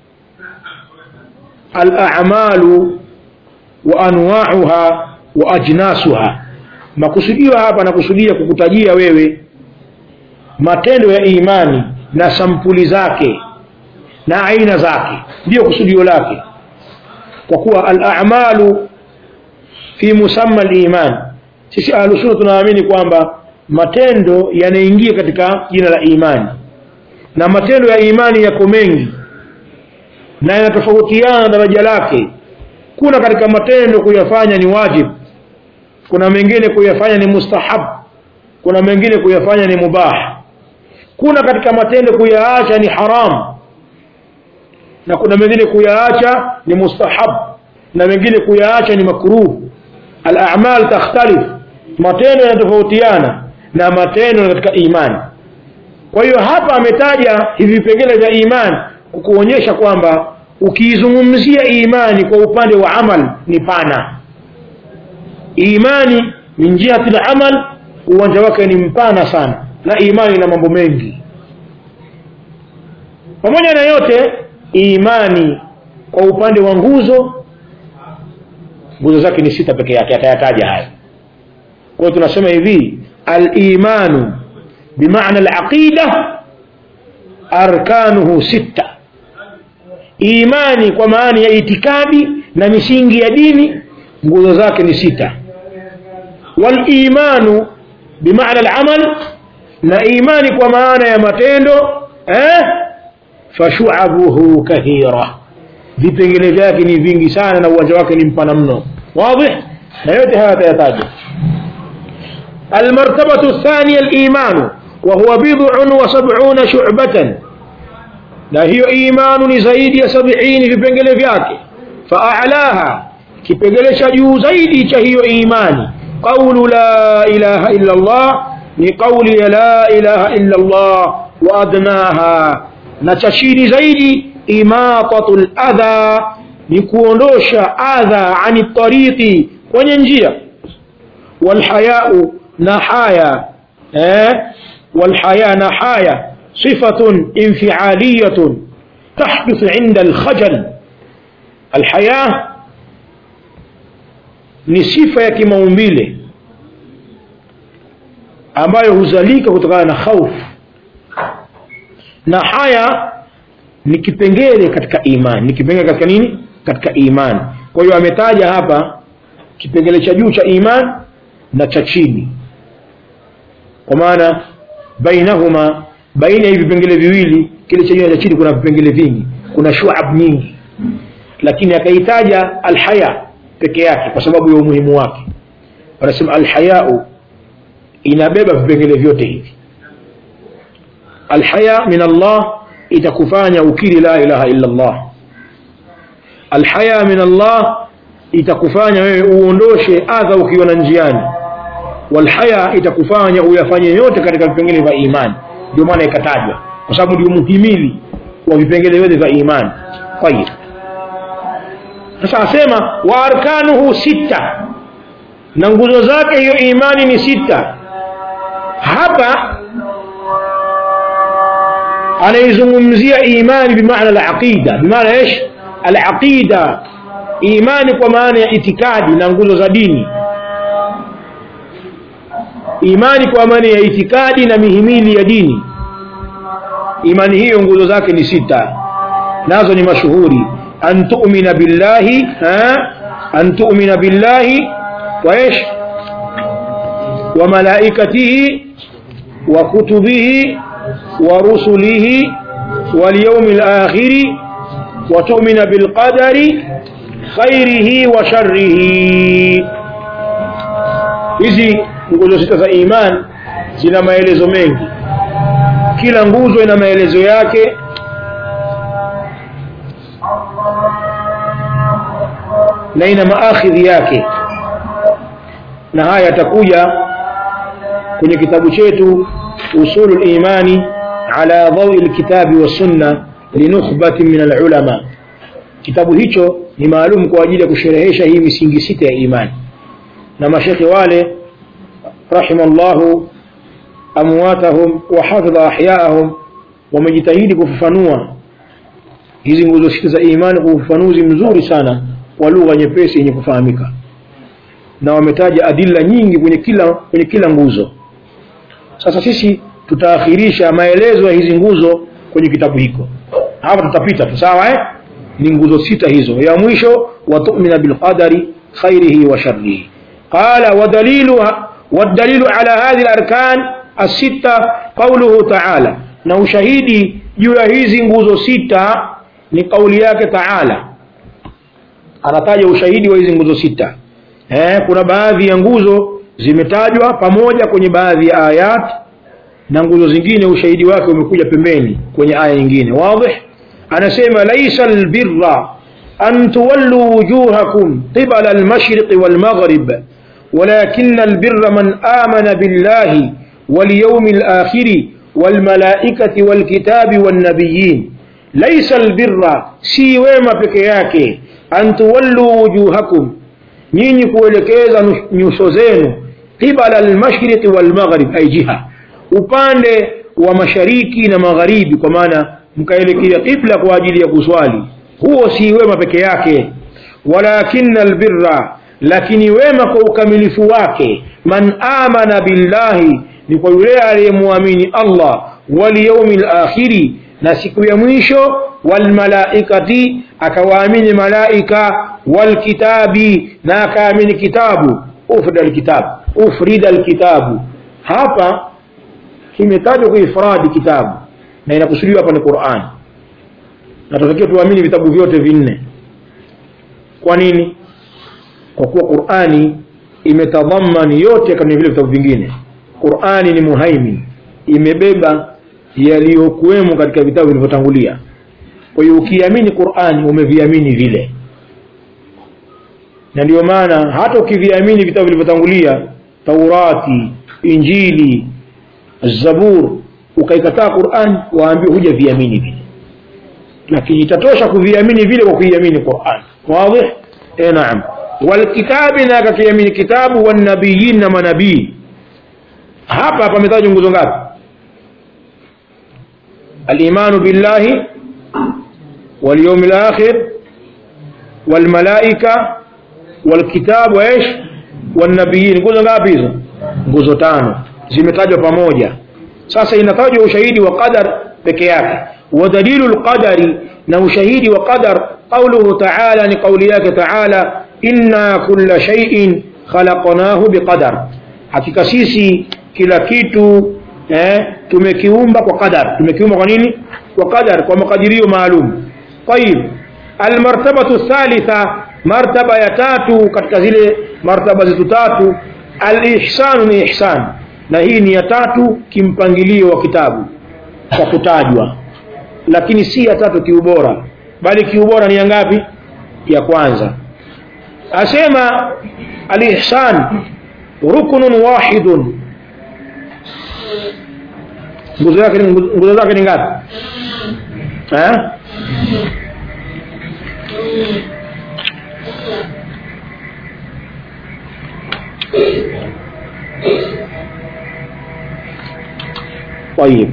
al-a'malu wa anwa'uha wa ajnasuha makusudio hapa anakusudia kukutajia wewe matendo ya imani na sampuli zake na aina zake ndiyo kusudio lake kwa kuwa al-a'malu fi musamma al-iman sisi ahlusunna tunaamini kwamba matendo yanaingia katika jina la imani na matendo ya imani yako mengi na yanatofautiana daraja lake kuna katika matendo kuyafanya ni wajib kuna mengine kuyafanya ni mustahab kuna mengine kuyafanya ni mubah kuna katika matendo kuyaacha ni haram na kuna mengine kuyaacha ni mustahab na mengine kuyaacha ni makruh al-a'mal takhtalif matendo yanatofautiana na matendo katika imani kwa hiyo hapa ametaja hivi vipengele vya imani kukuonyesha kwamba ukiizungumzia imani kwa upande wa amal ni pana imani min jihati al-amal uwanja wake ni mpana sana na imani ina mambo mengi pamoja na yote imani kwa upande wa nguzo nguzo zake ni sita peke yake atayataja haya kwa hiyo tunasema hivi al-imanu bimaana al-aqida arkanuhu sita imani kwa maana ya itikadi na misingi ya dini nguzo zake ni sita wal-imanu bimaana al-amal na imani kwa maana ya matendo eh fashu'abuhu kathira vipengele vyake ni vingi sana na uwanja wake ni mpana mno wazi na yote haya tayataja المرتبة الثانية الإيمان وهو بضع وسبعون شعبة لا هي إيمان زيد سبعين في بنجل فياك فأعلاها كي بنجل شجو زيد هي إيمان قول لا إله إلا الله لقول لا إله إلا الله وأدناها نتشين زيد إماطة الأذى نكوندوش أذى عن الطريق وننجيا والحياء نحايا eh? والحياة نحايا صفة انفعالية تحدث عند الخجل الحياة ni sifa ya kimaumbile ambayo huzalika kutokana na khaufu na haya ni kipengele katika imani ni kipengele katika nini katika imani kwa hiyo ametaja hapa kipengele cha juu cha imani na cha chini kwa maana bainahuma baina ya vipengele viwili kile cha juu na cha chini kuna vipengele vingi kuna shuab nyingi lakini akaitaja alhaya peke yake kwa sababu ya umuhimu wake wanasema alhayau inabeba vipengele vyote hivi alhaya min Allah itakufanya ukiri la ilaha illa Allah alhaya min Allah itakufanya wewe uondoshe adha ukiona njiani walhaya itakufanya uyafanye yote katika vipengele vya imani ndio maana ikatajwa kwa sababu ndio muhimili wa vipengele vyote vya imani tayib sasa asema wa arkanuhu sita na nguzo zake hiyo imani ni sita hapa anaizungumzia imani bimaana al-aqida bimaana ايش al-aqida imani kwa maana ya itikadi na nguzo za dini imani kwa maana ya itikadi na mihimili ya dini imani hiyo nguzo zake ni sita nazo ni mashuhuri an tu'mina billahi ha? an tu'mina billahi wa ish wa malaikatihi wa kutubihi wa rusulihi wal yawmil akhir wa tu'mina bil qadari khairihi wa sharrihi hizi nguzo sita za iman zina maelezo mengi kila nguzo ina maelezo yake na ina maakhidhi yake na haya yatakuja kwenye kitabu chetu usulul imani ala dhawi alkitabi wasunna linukhbatin min alulama kitabu hicho ni maalum kwa ajili ya kusherehesha hii misingi sita ya imani na mashekhe wale rahimallahu amwatahum wa hafidha ahyaahum wamejitahidi kufafanua hizi nguzo sita za imani kwa ufafanuzi mzuri sana wa lugha nyepesi yenye kufahamika na wametaja adila nyingi kwenye kila kwenye kila nguzo sasa sisi tutaakhirisha maelezo ya hizi nguzo kwenye kitabu hiko hapa tutapita tu sawa eh ni nguzo sita hizo ya mwisho wa tu'mina bil qadari khairihi wa sharrihi qala wa daliluha والدليل على هذه الأركان الستة قوله تعالى na ushahidi juu ya hizi nguzo sita ni kauli yake taala anataja ushahidi wa hizi nguzo sita eh, kuna baadhi ya nguzo zimetajwa pamoja kwenye baadhi ya ayat na nguzo zingine ushahidi wake umekuja pembeni kwenye aya nyingine wadih anasema laisa albirra an tuwallu wujuhakum qibala almashriqi walmaghrib ولكن البر من آمن بالله واليوم الآخر والملائكة والكتاب والنبيين ليس البر si wema peke yake an tuwallu wujuhakum nyinyi kuelekeza nyuso zenu qibala almashriqi walmaghrib ay jiha upande wa mashariki na magharibi kwa maana mkaelekea qibla kwa ajili ya kuswali huo si wema peke yake walakinna albirra lakini wema kwa ukamilifu wake man amana billahi ni kwa yule aliyemwamini Allah wal yawmil akhiri na siku ya mwisho wal malaikati akawaamini malaika wal kitabi na akaamini kitabu ufrida alkitab ufrida alkitabu hapa kimetajwa kwa ifradi kitabu na inakusudiwa hapa ni Qur'an na tunatakiwa tuamini vitabu vyote vinne kwa nini kwa kuwa Qur'ani imetadhamani yote kama vile vitabu vingine Qur'ani ni muhaimin imebeba yaliyokuwemo katika vitabu vilivyotangulia kwa hiyo ukiamini Qur'ani umeviamini vile na ndio maana hata ukiviamini vitabu vilivyotangulia Taurati Injili Zabur ukaikataa Qur'an waambiwa huja viamini vile lakini itatosha kuviamini vile kwa kuiamini Qur'an wazi eh naam walkitabi na akakiamini kitabu wanabiyin na manabii hapa pametajwa nguzo ngapi الايمان بالله واليوم الاخر والملائكه والكتاب وايش والنبيين nguzo ngapi hizo nguzo tano zimetajwa pamoja sasa inatajwa ushahidi wa qadar peke yake wa dalilu alqadari na ushahidi wa qadar qawluhu ta'ala ni qawli yake ta'ala inna kulla shay'in khalaqnahu biqadar hakika sisi kila kitu eh, tumekiumba kwa qadar tumekiumba kwa nini kwa qadar kwa makadirio maalum طيب almartabatu thalitha martaba ya tatu katika zile martaba zetu tatu alihsanu ni ihsan na hii ni ya tatu kimpangilio wa kitabu kwa kutajwa lakini si ya tatu kiubora bali kiubora ni ya ngapi ya kwanza asema alihsan ruknun wahidun nguzo yake nguzo zake ni ngapi eh طيب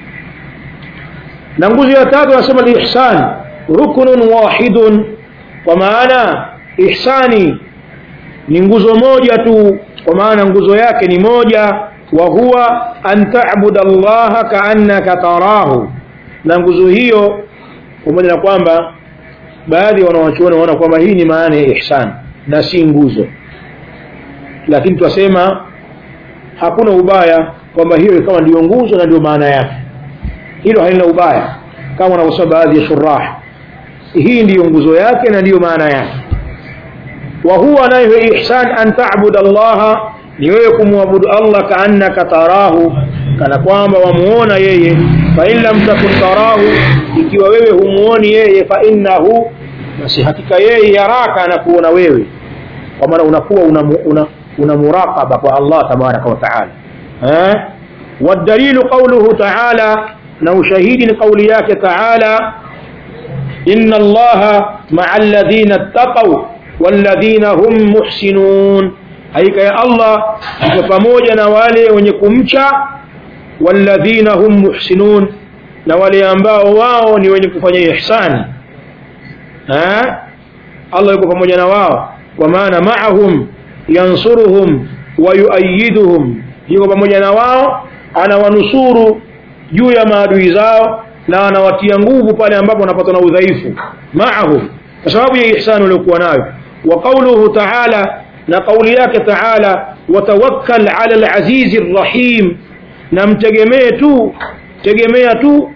na nguzo ya tatu anasema alihsan ruknun wahidun kwa maana ihsani ni nguzo moja tu kwa maana nguzo yake ni moja wa huwa an ta'budu allaha kaannaka tarahu na nguzo hiyo pamoja na kwamba baadhi ya wanawachuoni wanaona kwamba hii ni maana ya ihsan na si nguzo lakini twasema hakuna ubaya kwamba hiyo ikawa ndiyo nguzo na ndio maana yake hilo halina ubaya kama wanavyosema baadhi ya shurah hii ndiyo nguzo yake na ndiyo maana yake wa huwa nayo ihsan an ta'budu allaha ni wewe kumwabudu allah kaannaka tarahu kana kwamba wamuona yeye fa in lam takun tarahu ikiwa wewe humuoni yeye fa innahu basi hakika yeye yaraka anakuona wewe kwa maana unakuwa una, una, una muraqaba kwa allah tabaraka wa taala eh والدليل قوله تعالى نو شهيد قولياك تعالى إن الله مع الذين اتقوا والذين هم محسنون haika ya Allah iko pamoja na wale wenye kumcha walladhina hum muhsinun na wale ambao wao ni wenye kufanya ihsani ha Allah yuko pamoja na wao kwa maana ma'ahum yansuruhum wa yuayiduhum yuko pamoja na wao anawanusuru juu ya maadui zao na anawatia nguvu pale ambapo wanapata na udhaifu ma'ahum kwa sababu ya ihsani waliokuwa nayo wa qawluhu ta'ala na kauli yake taala watawakkal ala alazizi rrahim na mtegemee tu tegemea tu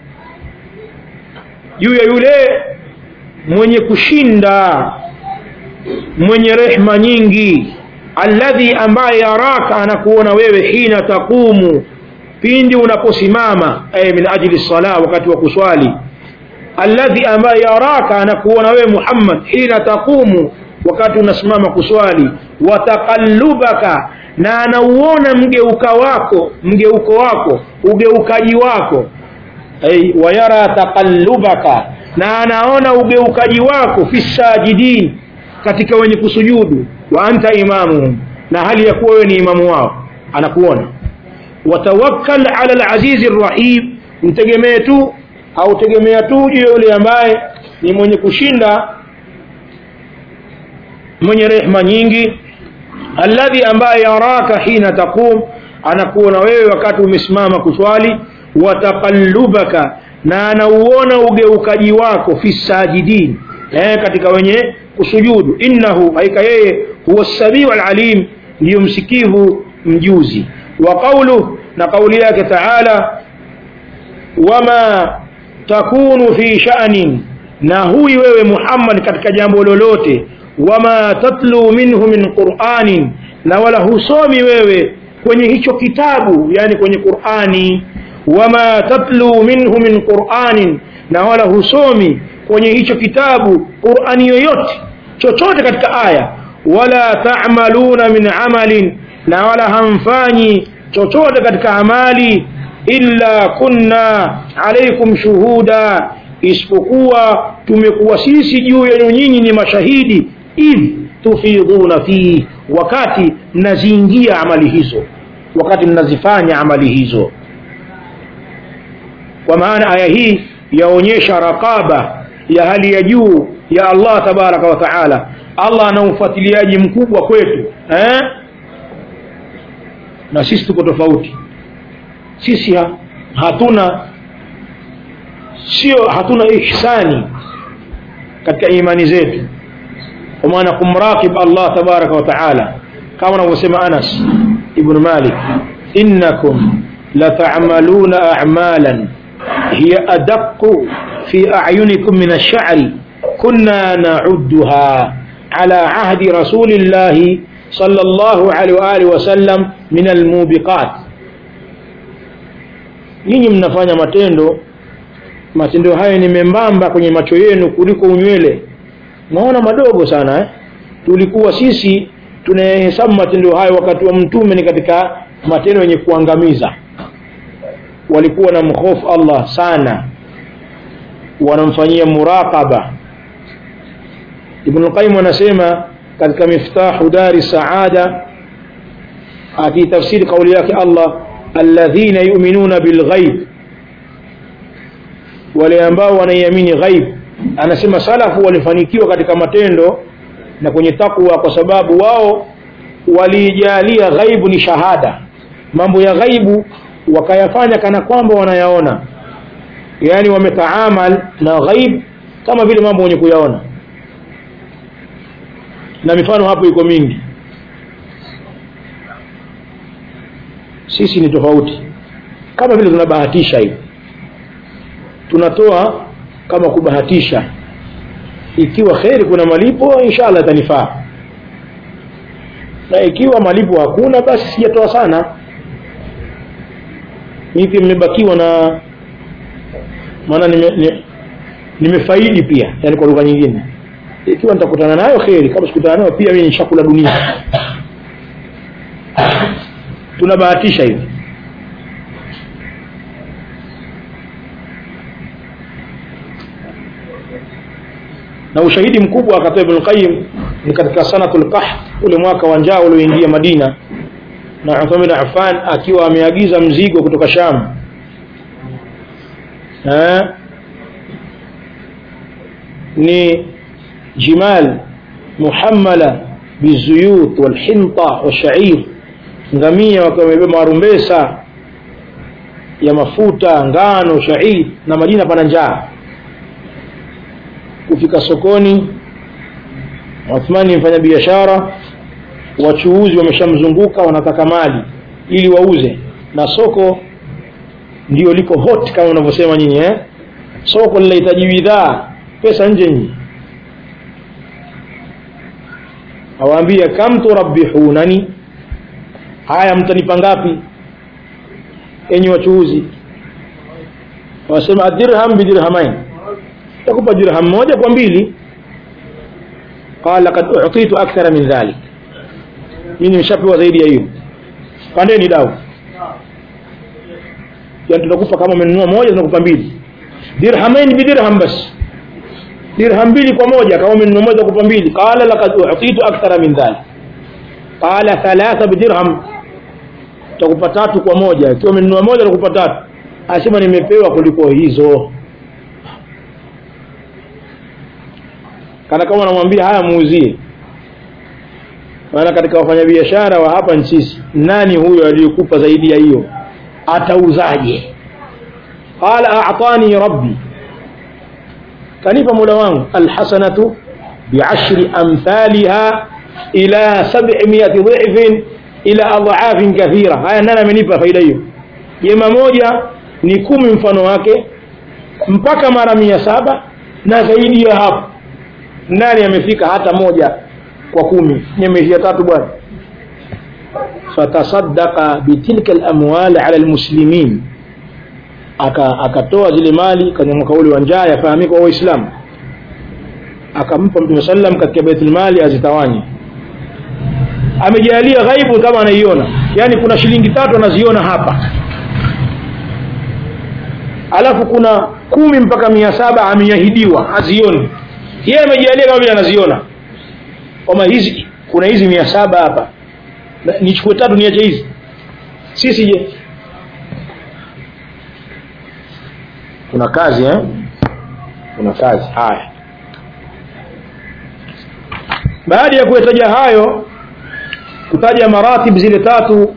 juu ya yule mwenye kushinda mwenye rehma nyingi alladhi ambaye yaraka anakuona wewe hina taqumu pindi unaposimama ay min ajli sala wakati wa kuswali alladhi ambaye yaraka anakuona wewe Muhammad hina taqumu wakati unasimama kuswali wataqallubaka na anauona mgeuka wako mgeuko wako ugeukaji wako ay wayara taqallubaka na anaona ugeukaji wako fi sajidin katika wenye kusujudu wa anta imamuhum na hali ya kuwa wewe ni imamu wao anakuona watawakkal ala alazizi rrahim mtegemee tu au tegemea tu juu yule ambaye ni mwenye kushinda mwenye rehma nyingi alladhi ambaye yaraka hina taqum anakuona wewe wakati umesimama kuswali wataqallubaka na anauona ugeukaji wako fi sajidin eh, katika wenye kusujudu innahu haika yeye huwa samiu alalim ndiyo msikivu mjuzi wa qawluhu na kauli yake taala wama takunu fi sha'nin na huyi wewe Muhammad katika jambo lolote wama tatlu minhu min qur'anin na wala husomi wewe kwenye hicho kitabu yani kwenye Qur'ani wama tatlu minhu min qur'anin na wala husomi kwenye hicho kitabu Qur'ani yoyote chochote katika aya wala ta'maluna min amalin na wala hamfanyi chochote katika amali illa kunna alaikum shuhuda isipokuwa tumekuwa sisi juu yenu nyinyi ni mashahidi idh tufidhuna fihi wakati mnaziingia amali hizo wakati mnazifanya amali hizo kwa maana aya hii yaonyesha raqaba ya hali ya juu ya Allah tabaraka wa taala Allah ana ufuatiliaji mkubwa kwetu eh? na sisi tuko tofauti sisi ha, hatuna sio hatuna ihsani katika imani zetu kwa maana kumrakib Allah tabaraka wa taala kama anavyosema Anas ibn Malik innakum لتعملون أعمالا هي أدق في أعينكم من الشعر كنا نعدها على عهد رسول الله صلى الله عليه وآله وسلم من الموبقات nyinyi mnafanya matendo matendo hayo ni membamba kwenye macho yenu kuliko unywele naona madogo sana eh? tulikuwa sisi tunahesabu matendo hayo wakati wa mtume ni katika matendo yenye kuangamiza walikuwa na mhofu Allah sana wanamfanyia muraqaba Ibn Qayyim anasema katika miftahu dari saada akitafsiri kauli yake Allah alladhina yu'minuna bilghaib wale ambao wanaiamini ghaib anasema salafu walifanikiwa katika matendo na kwenye takwa kwa sababu wao walijalia ghaibu ni shahada mambo ya ghaibu wakayafanya kana kwamba wanayaona yaani wametaamal na ghaib kama vile mambo wenye kuyaona na mifano hapo iko mingi sisi ni tofauti kama vile tunabahatisha hivi tunatoa kama kubahatisha ikiwa kheri kuna malipo inshallah itanifaa na ikiwa malipo hakuna basi sijatoa sana mimi pia nimebakiwa na maana nime, nime, nimefaidi pia yani kwa lugha nyingine ikiwa nitakutana nayo kheri kama sikutana nayo pia mimi nishakula dunia tunabahatisha hivi na ushahidi mkubwa akatoa Ibn Qayyim ni katika sanatul qahf ule mwaka wa njaa ulioingia Madina na Uthman bin Affan akiwa ameagiza mzigo kutoka Sham eh ni jimal muhammala bizuyut walhinta washair ngamia wakiwa wamebeba marumbesa ya mafuta ngano shair na Madina pana njaa kufika sokoni Uthmani mfanya biashara wachuuzi wameshamzunguka wanataka mali ili wauze na soko ndio liko hot kama unavyosema nyinyi eh soko linahitaji bidhaa pesa nje nje awaambia kam turabbihunani haya mtanipa ngapi enyi wachuuzi wasema dirham bidirhamain takupa dirham moja kwa mbili qala kad u'titu akthara min dhalik mimi nimeshapewa zaidi ya hiyo pandeni dau yani tunakupa kama umenunua moja tunakupa mbili dirhamain bidirham bas dirham mbili kwa moja kama umenunua moja tunakupa mbili qala laqad u'titu akthara min dhalik qala thalatha bidirham tutakupa tatu kwa moja ikiwa umenunua moja tutakupa tatu asema nimepewa kuliko hizo kana kama anamwambia haya muuzie maana katika wafanyabiashara wa hapa nchini nani huyo aliyekupa zaidi ya hiyo atauzaje qala a'tani rabbi kanipa mola wangu alhasanatu bi'ashri amthaliha ila 700 dhifin ila adhafin kathira haya nani amenipa faida hiyo jema moja ni kumi mfano wake mpaka mara mia saba na zaidi ya hapo nani amefika hata moja kwa kumi nimeishia tatu bwana fatasaddaqa bitilka alamwal ala almuslimin aka akatoa zile mali kwenye mwaka ule wa njaa yafahamika wa waislamu akampa mtume sallam katika baitul mali azitawanye amejalia ghaibu kama anaiona yani kuna shilingi tatu anaziona hapa alafu kuna kumi mpaka mia saba ameahidiwa hazioni yeye amejalia kama vile anaziona kwamba hizi kuna hizi mia saba hapa nichukue tatu niache hizi sisi je kuna kazi eh kuna kazi haya baada ya kuyataja hayo kutaja maratib zile tatu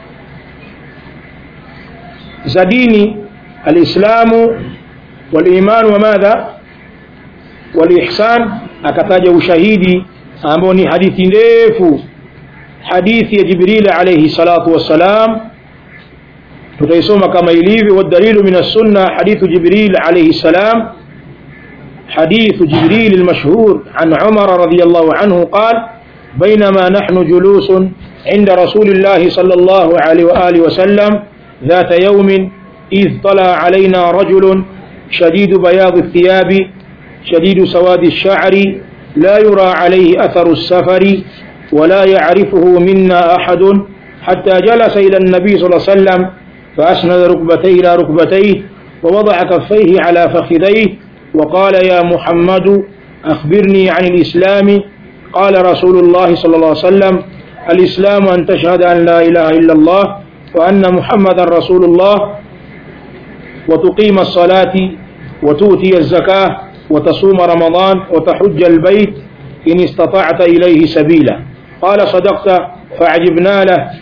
za dini alislamu walimanu wa madha walihsan akataja ushahidi ambao ni hadithi ndefu hadithi ya jibril alayhi salatu wassalam tutaisoma kama ilivyo wadalilu min as-sunna hadithu jibril alayhi salam حديث جبريل المشهور عن عمر رضي الله عنه قال بينما نحن جلوس عند رسول الله صلى الله عليه وآله وسلم ذات يوم إذ طلع علينا رجل شديد بياض الثياب شديد سواد الشعر لا يرى عليه أثر السفر ولا يعرفه منا أحد حتى جلس إلى النبي صلى الله عليه وسلم فأسند ركبتيه إلى ركبتيه ووضع كفيه على فخذيه وقال يا محمد أخبرني عن الإسلام قال رسول الله صلى الله عليه وسلم الإسلام أن تشهد أن لا إله إلا الله وأن محمدا رسول الله وتقيم الصلاة وتؤتي الزكاة وتصوم رمضان وتحج البيت إن استطعت إليه سبيلا قال صدقت فعجبنا له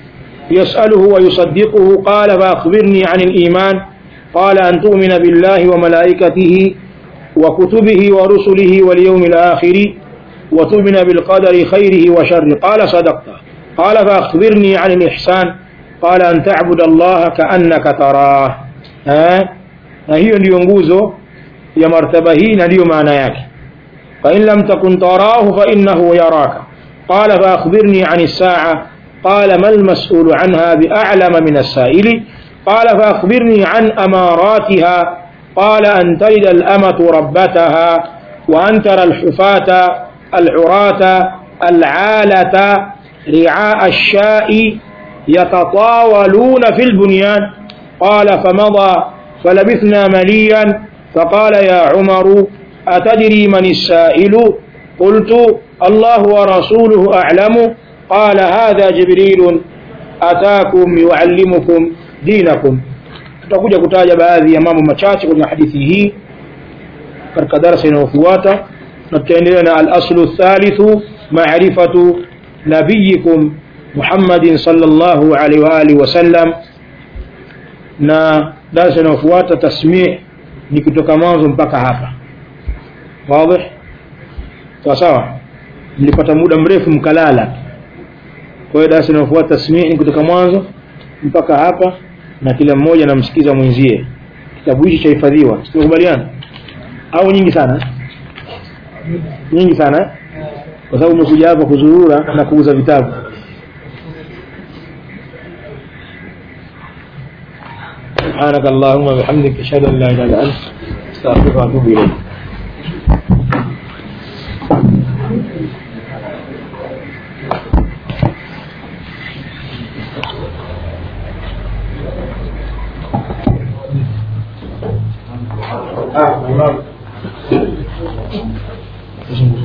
يسأله ويصدقه قال فأخبرني عن الإيمان قال أن تؤمن بالله وملائكته وكتبه ورسله واليوم الآخر وتؤمن بالقدر خيره وشره قال صدقت قال فأخبرني عن الإحسان قال أن تعبد الله كأنك تراه ها na hiyo ndiyo nguzo ya martaba hii na ndiyo maana yake فإن لم تكن تراه فإنه يراك قال فأخبرني عن الساعة قال ما المسؤول عنها بأعلم من السائل قال فأخبرني عن أماراتها قال أن تلد الأمة ربتها وأن ترى الحفاة العراة العالة رعاء الشاء يتطاولون في البنيان قال فمضى فلبثنا مليا فقال يا عمر أتدري من السائل قلت الله ورسوله أعلم قال هذا جبريل أتاكم يعلمكم دينكم tutakuja kutaja baadhi ya mambo machache kwenye hadithi hii katika darasa inayofuata na tutaendelea na al-aslu thalithu ma'rifatu nabiyikum Muhammadin sallallahu alaihi wa alihi wasallam na darasa inayofuata tasmih ni kutoka mwanzo mpaka hapa wazi sawa sawa mlipata muda mrefu mkalala kwa hiyo darasa inayofuata tasmih ni kutoka mwanzo mpaka hapa na kila mmoja anamsikiza mwenzie kitabu hichi chahifadhiwa tunakubaliana au nyingi sana nyingi sana kwa sababu umekuja hapa kuzurura na kuuza vitabu سبحانك اللهم وبحمدك اشهد ان لا اله الا انت استغفرك واتوب اليك Ah,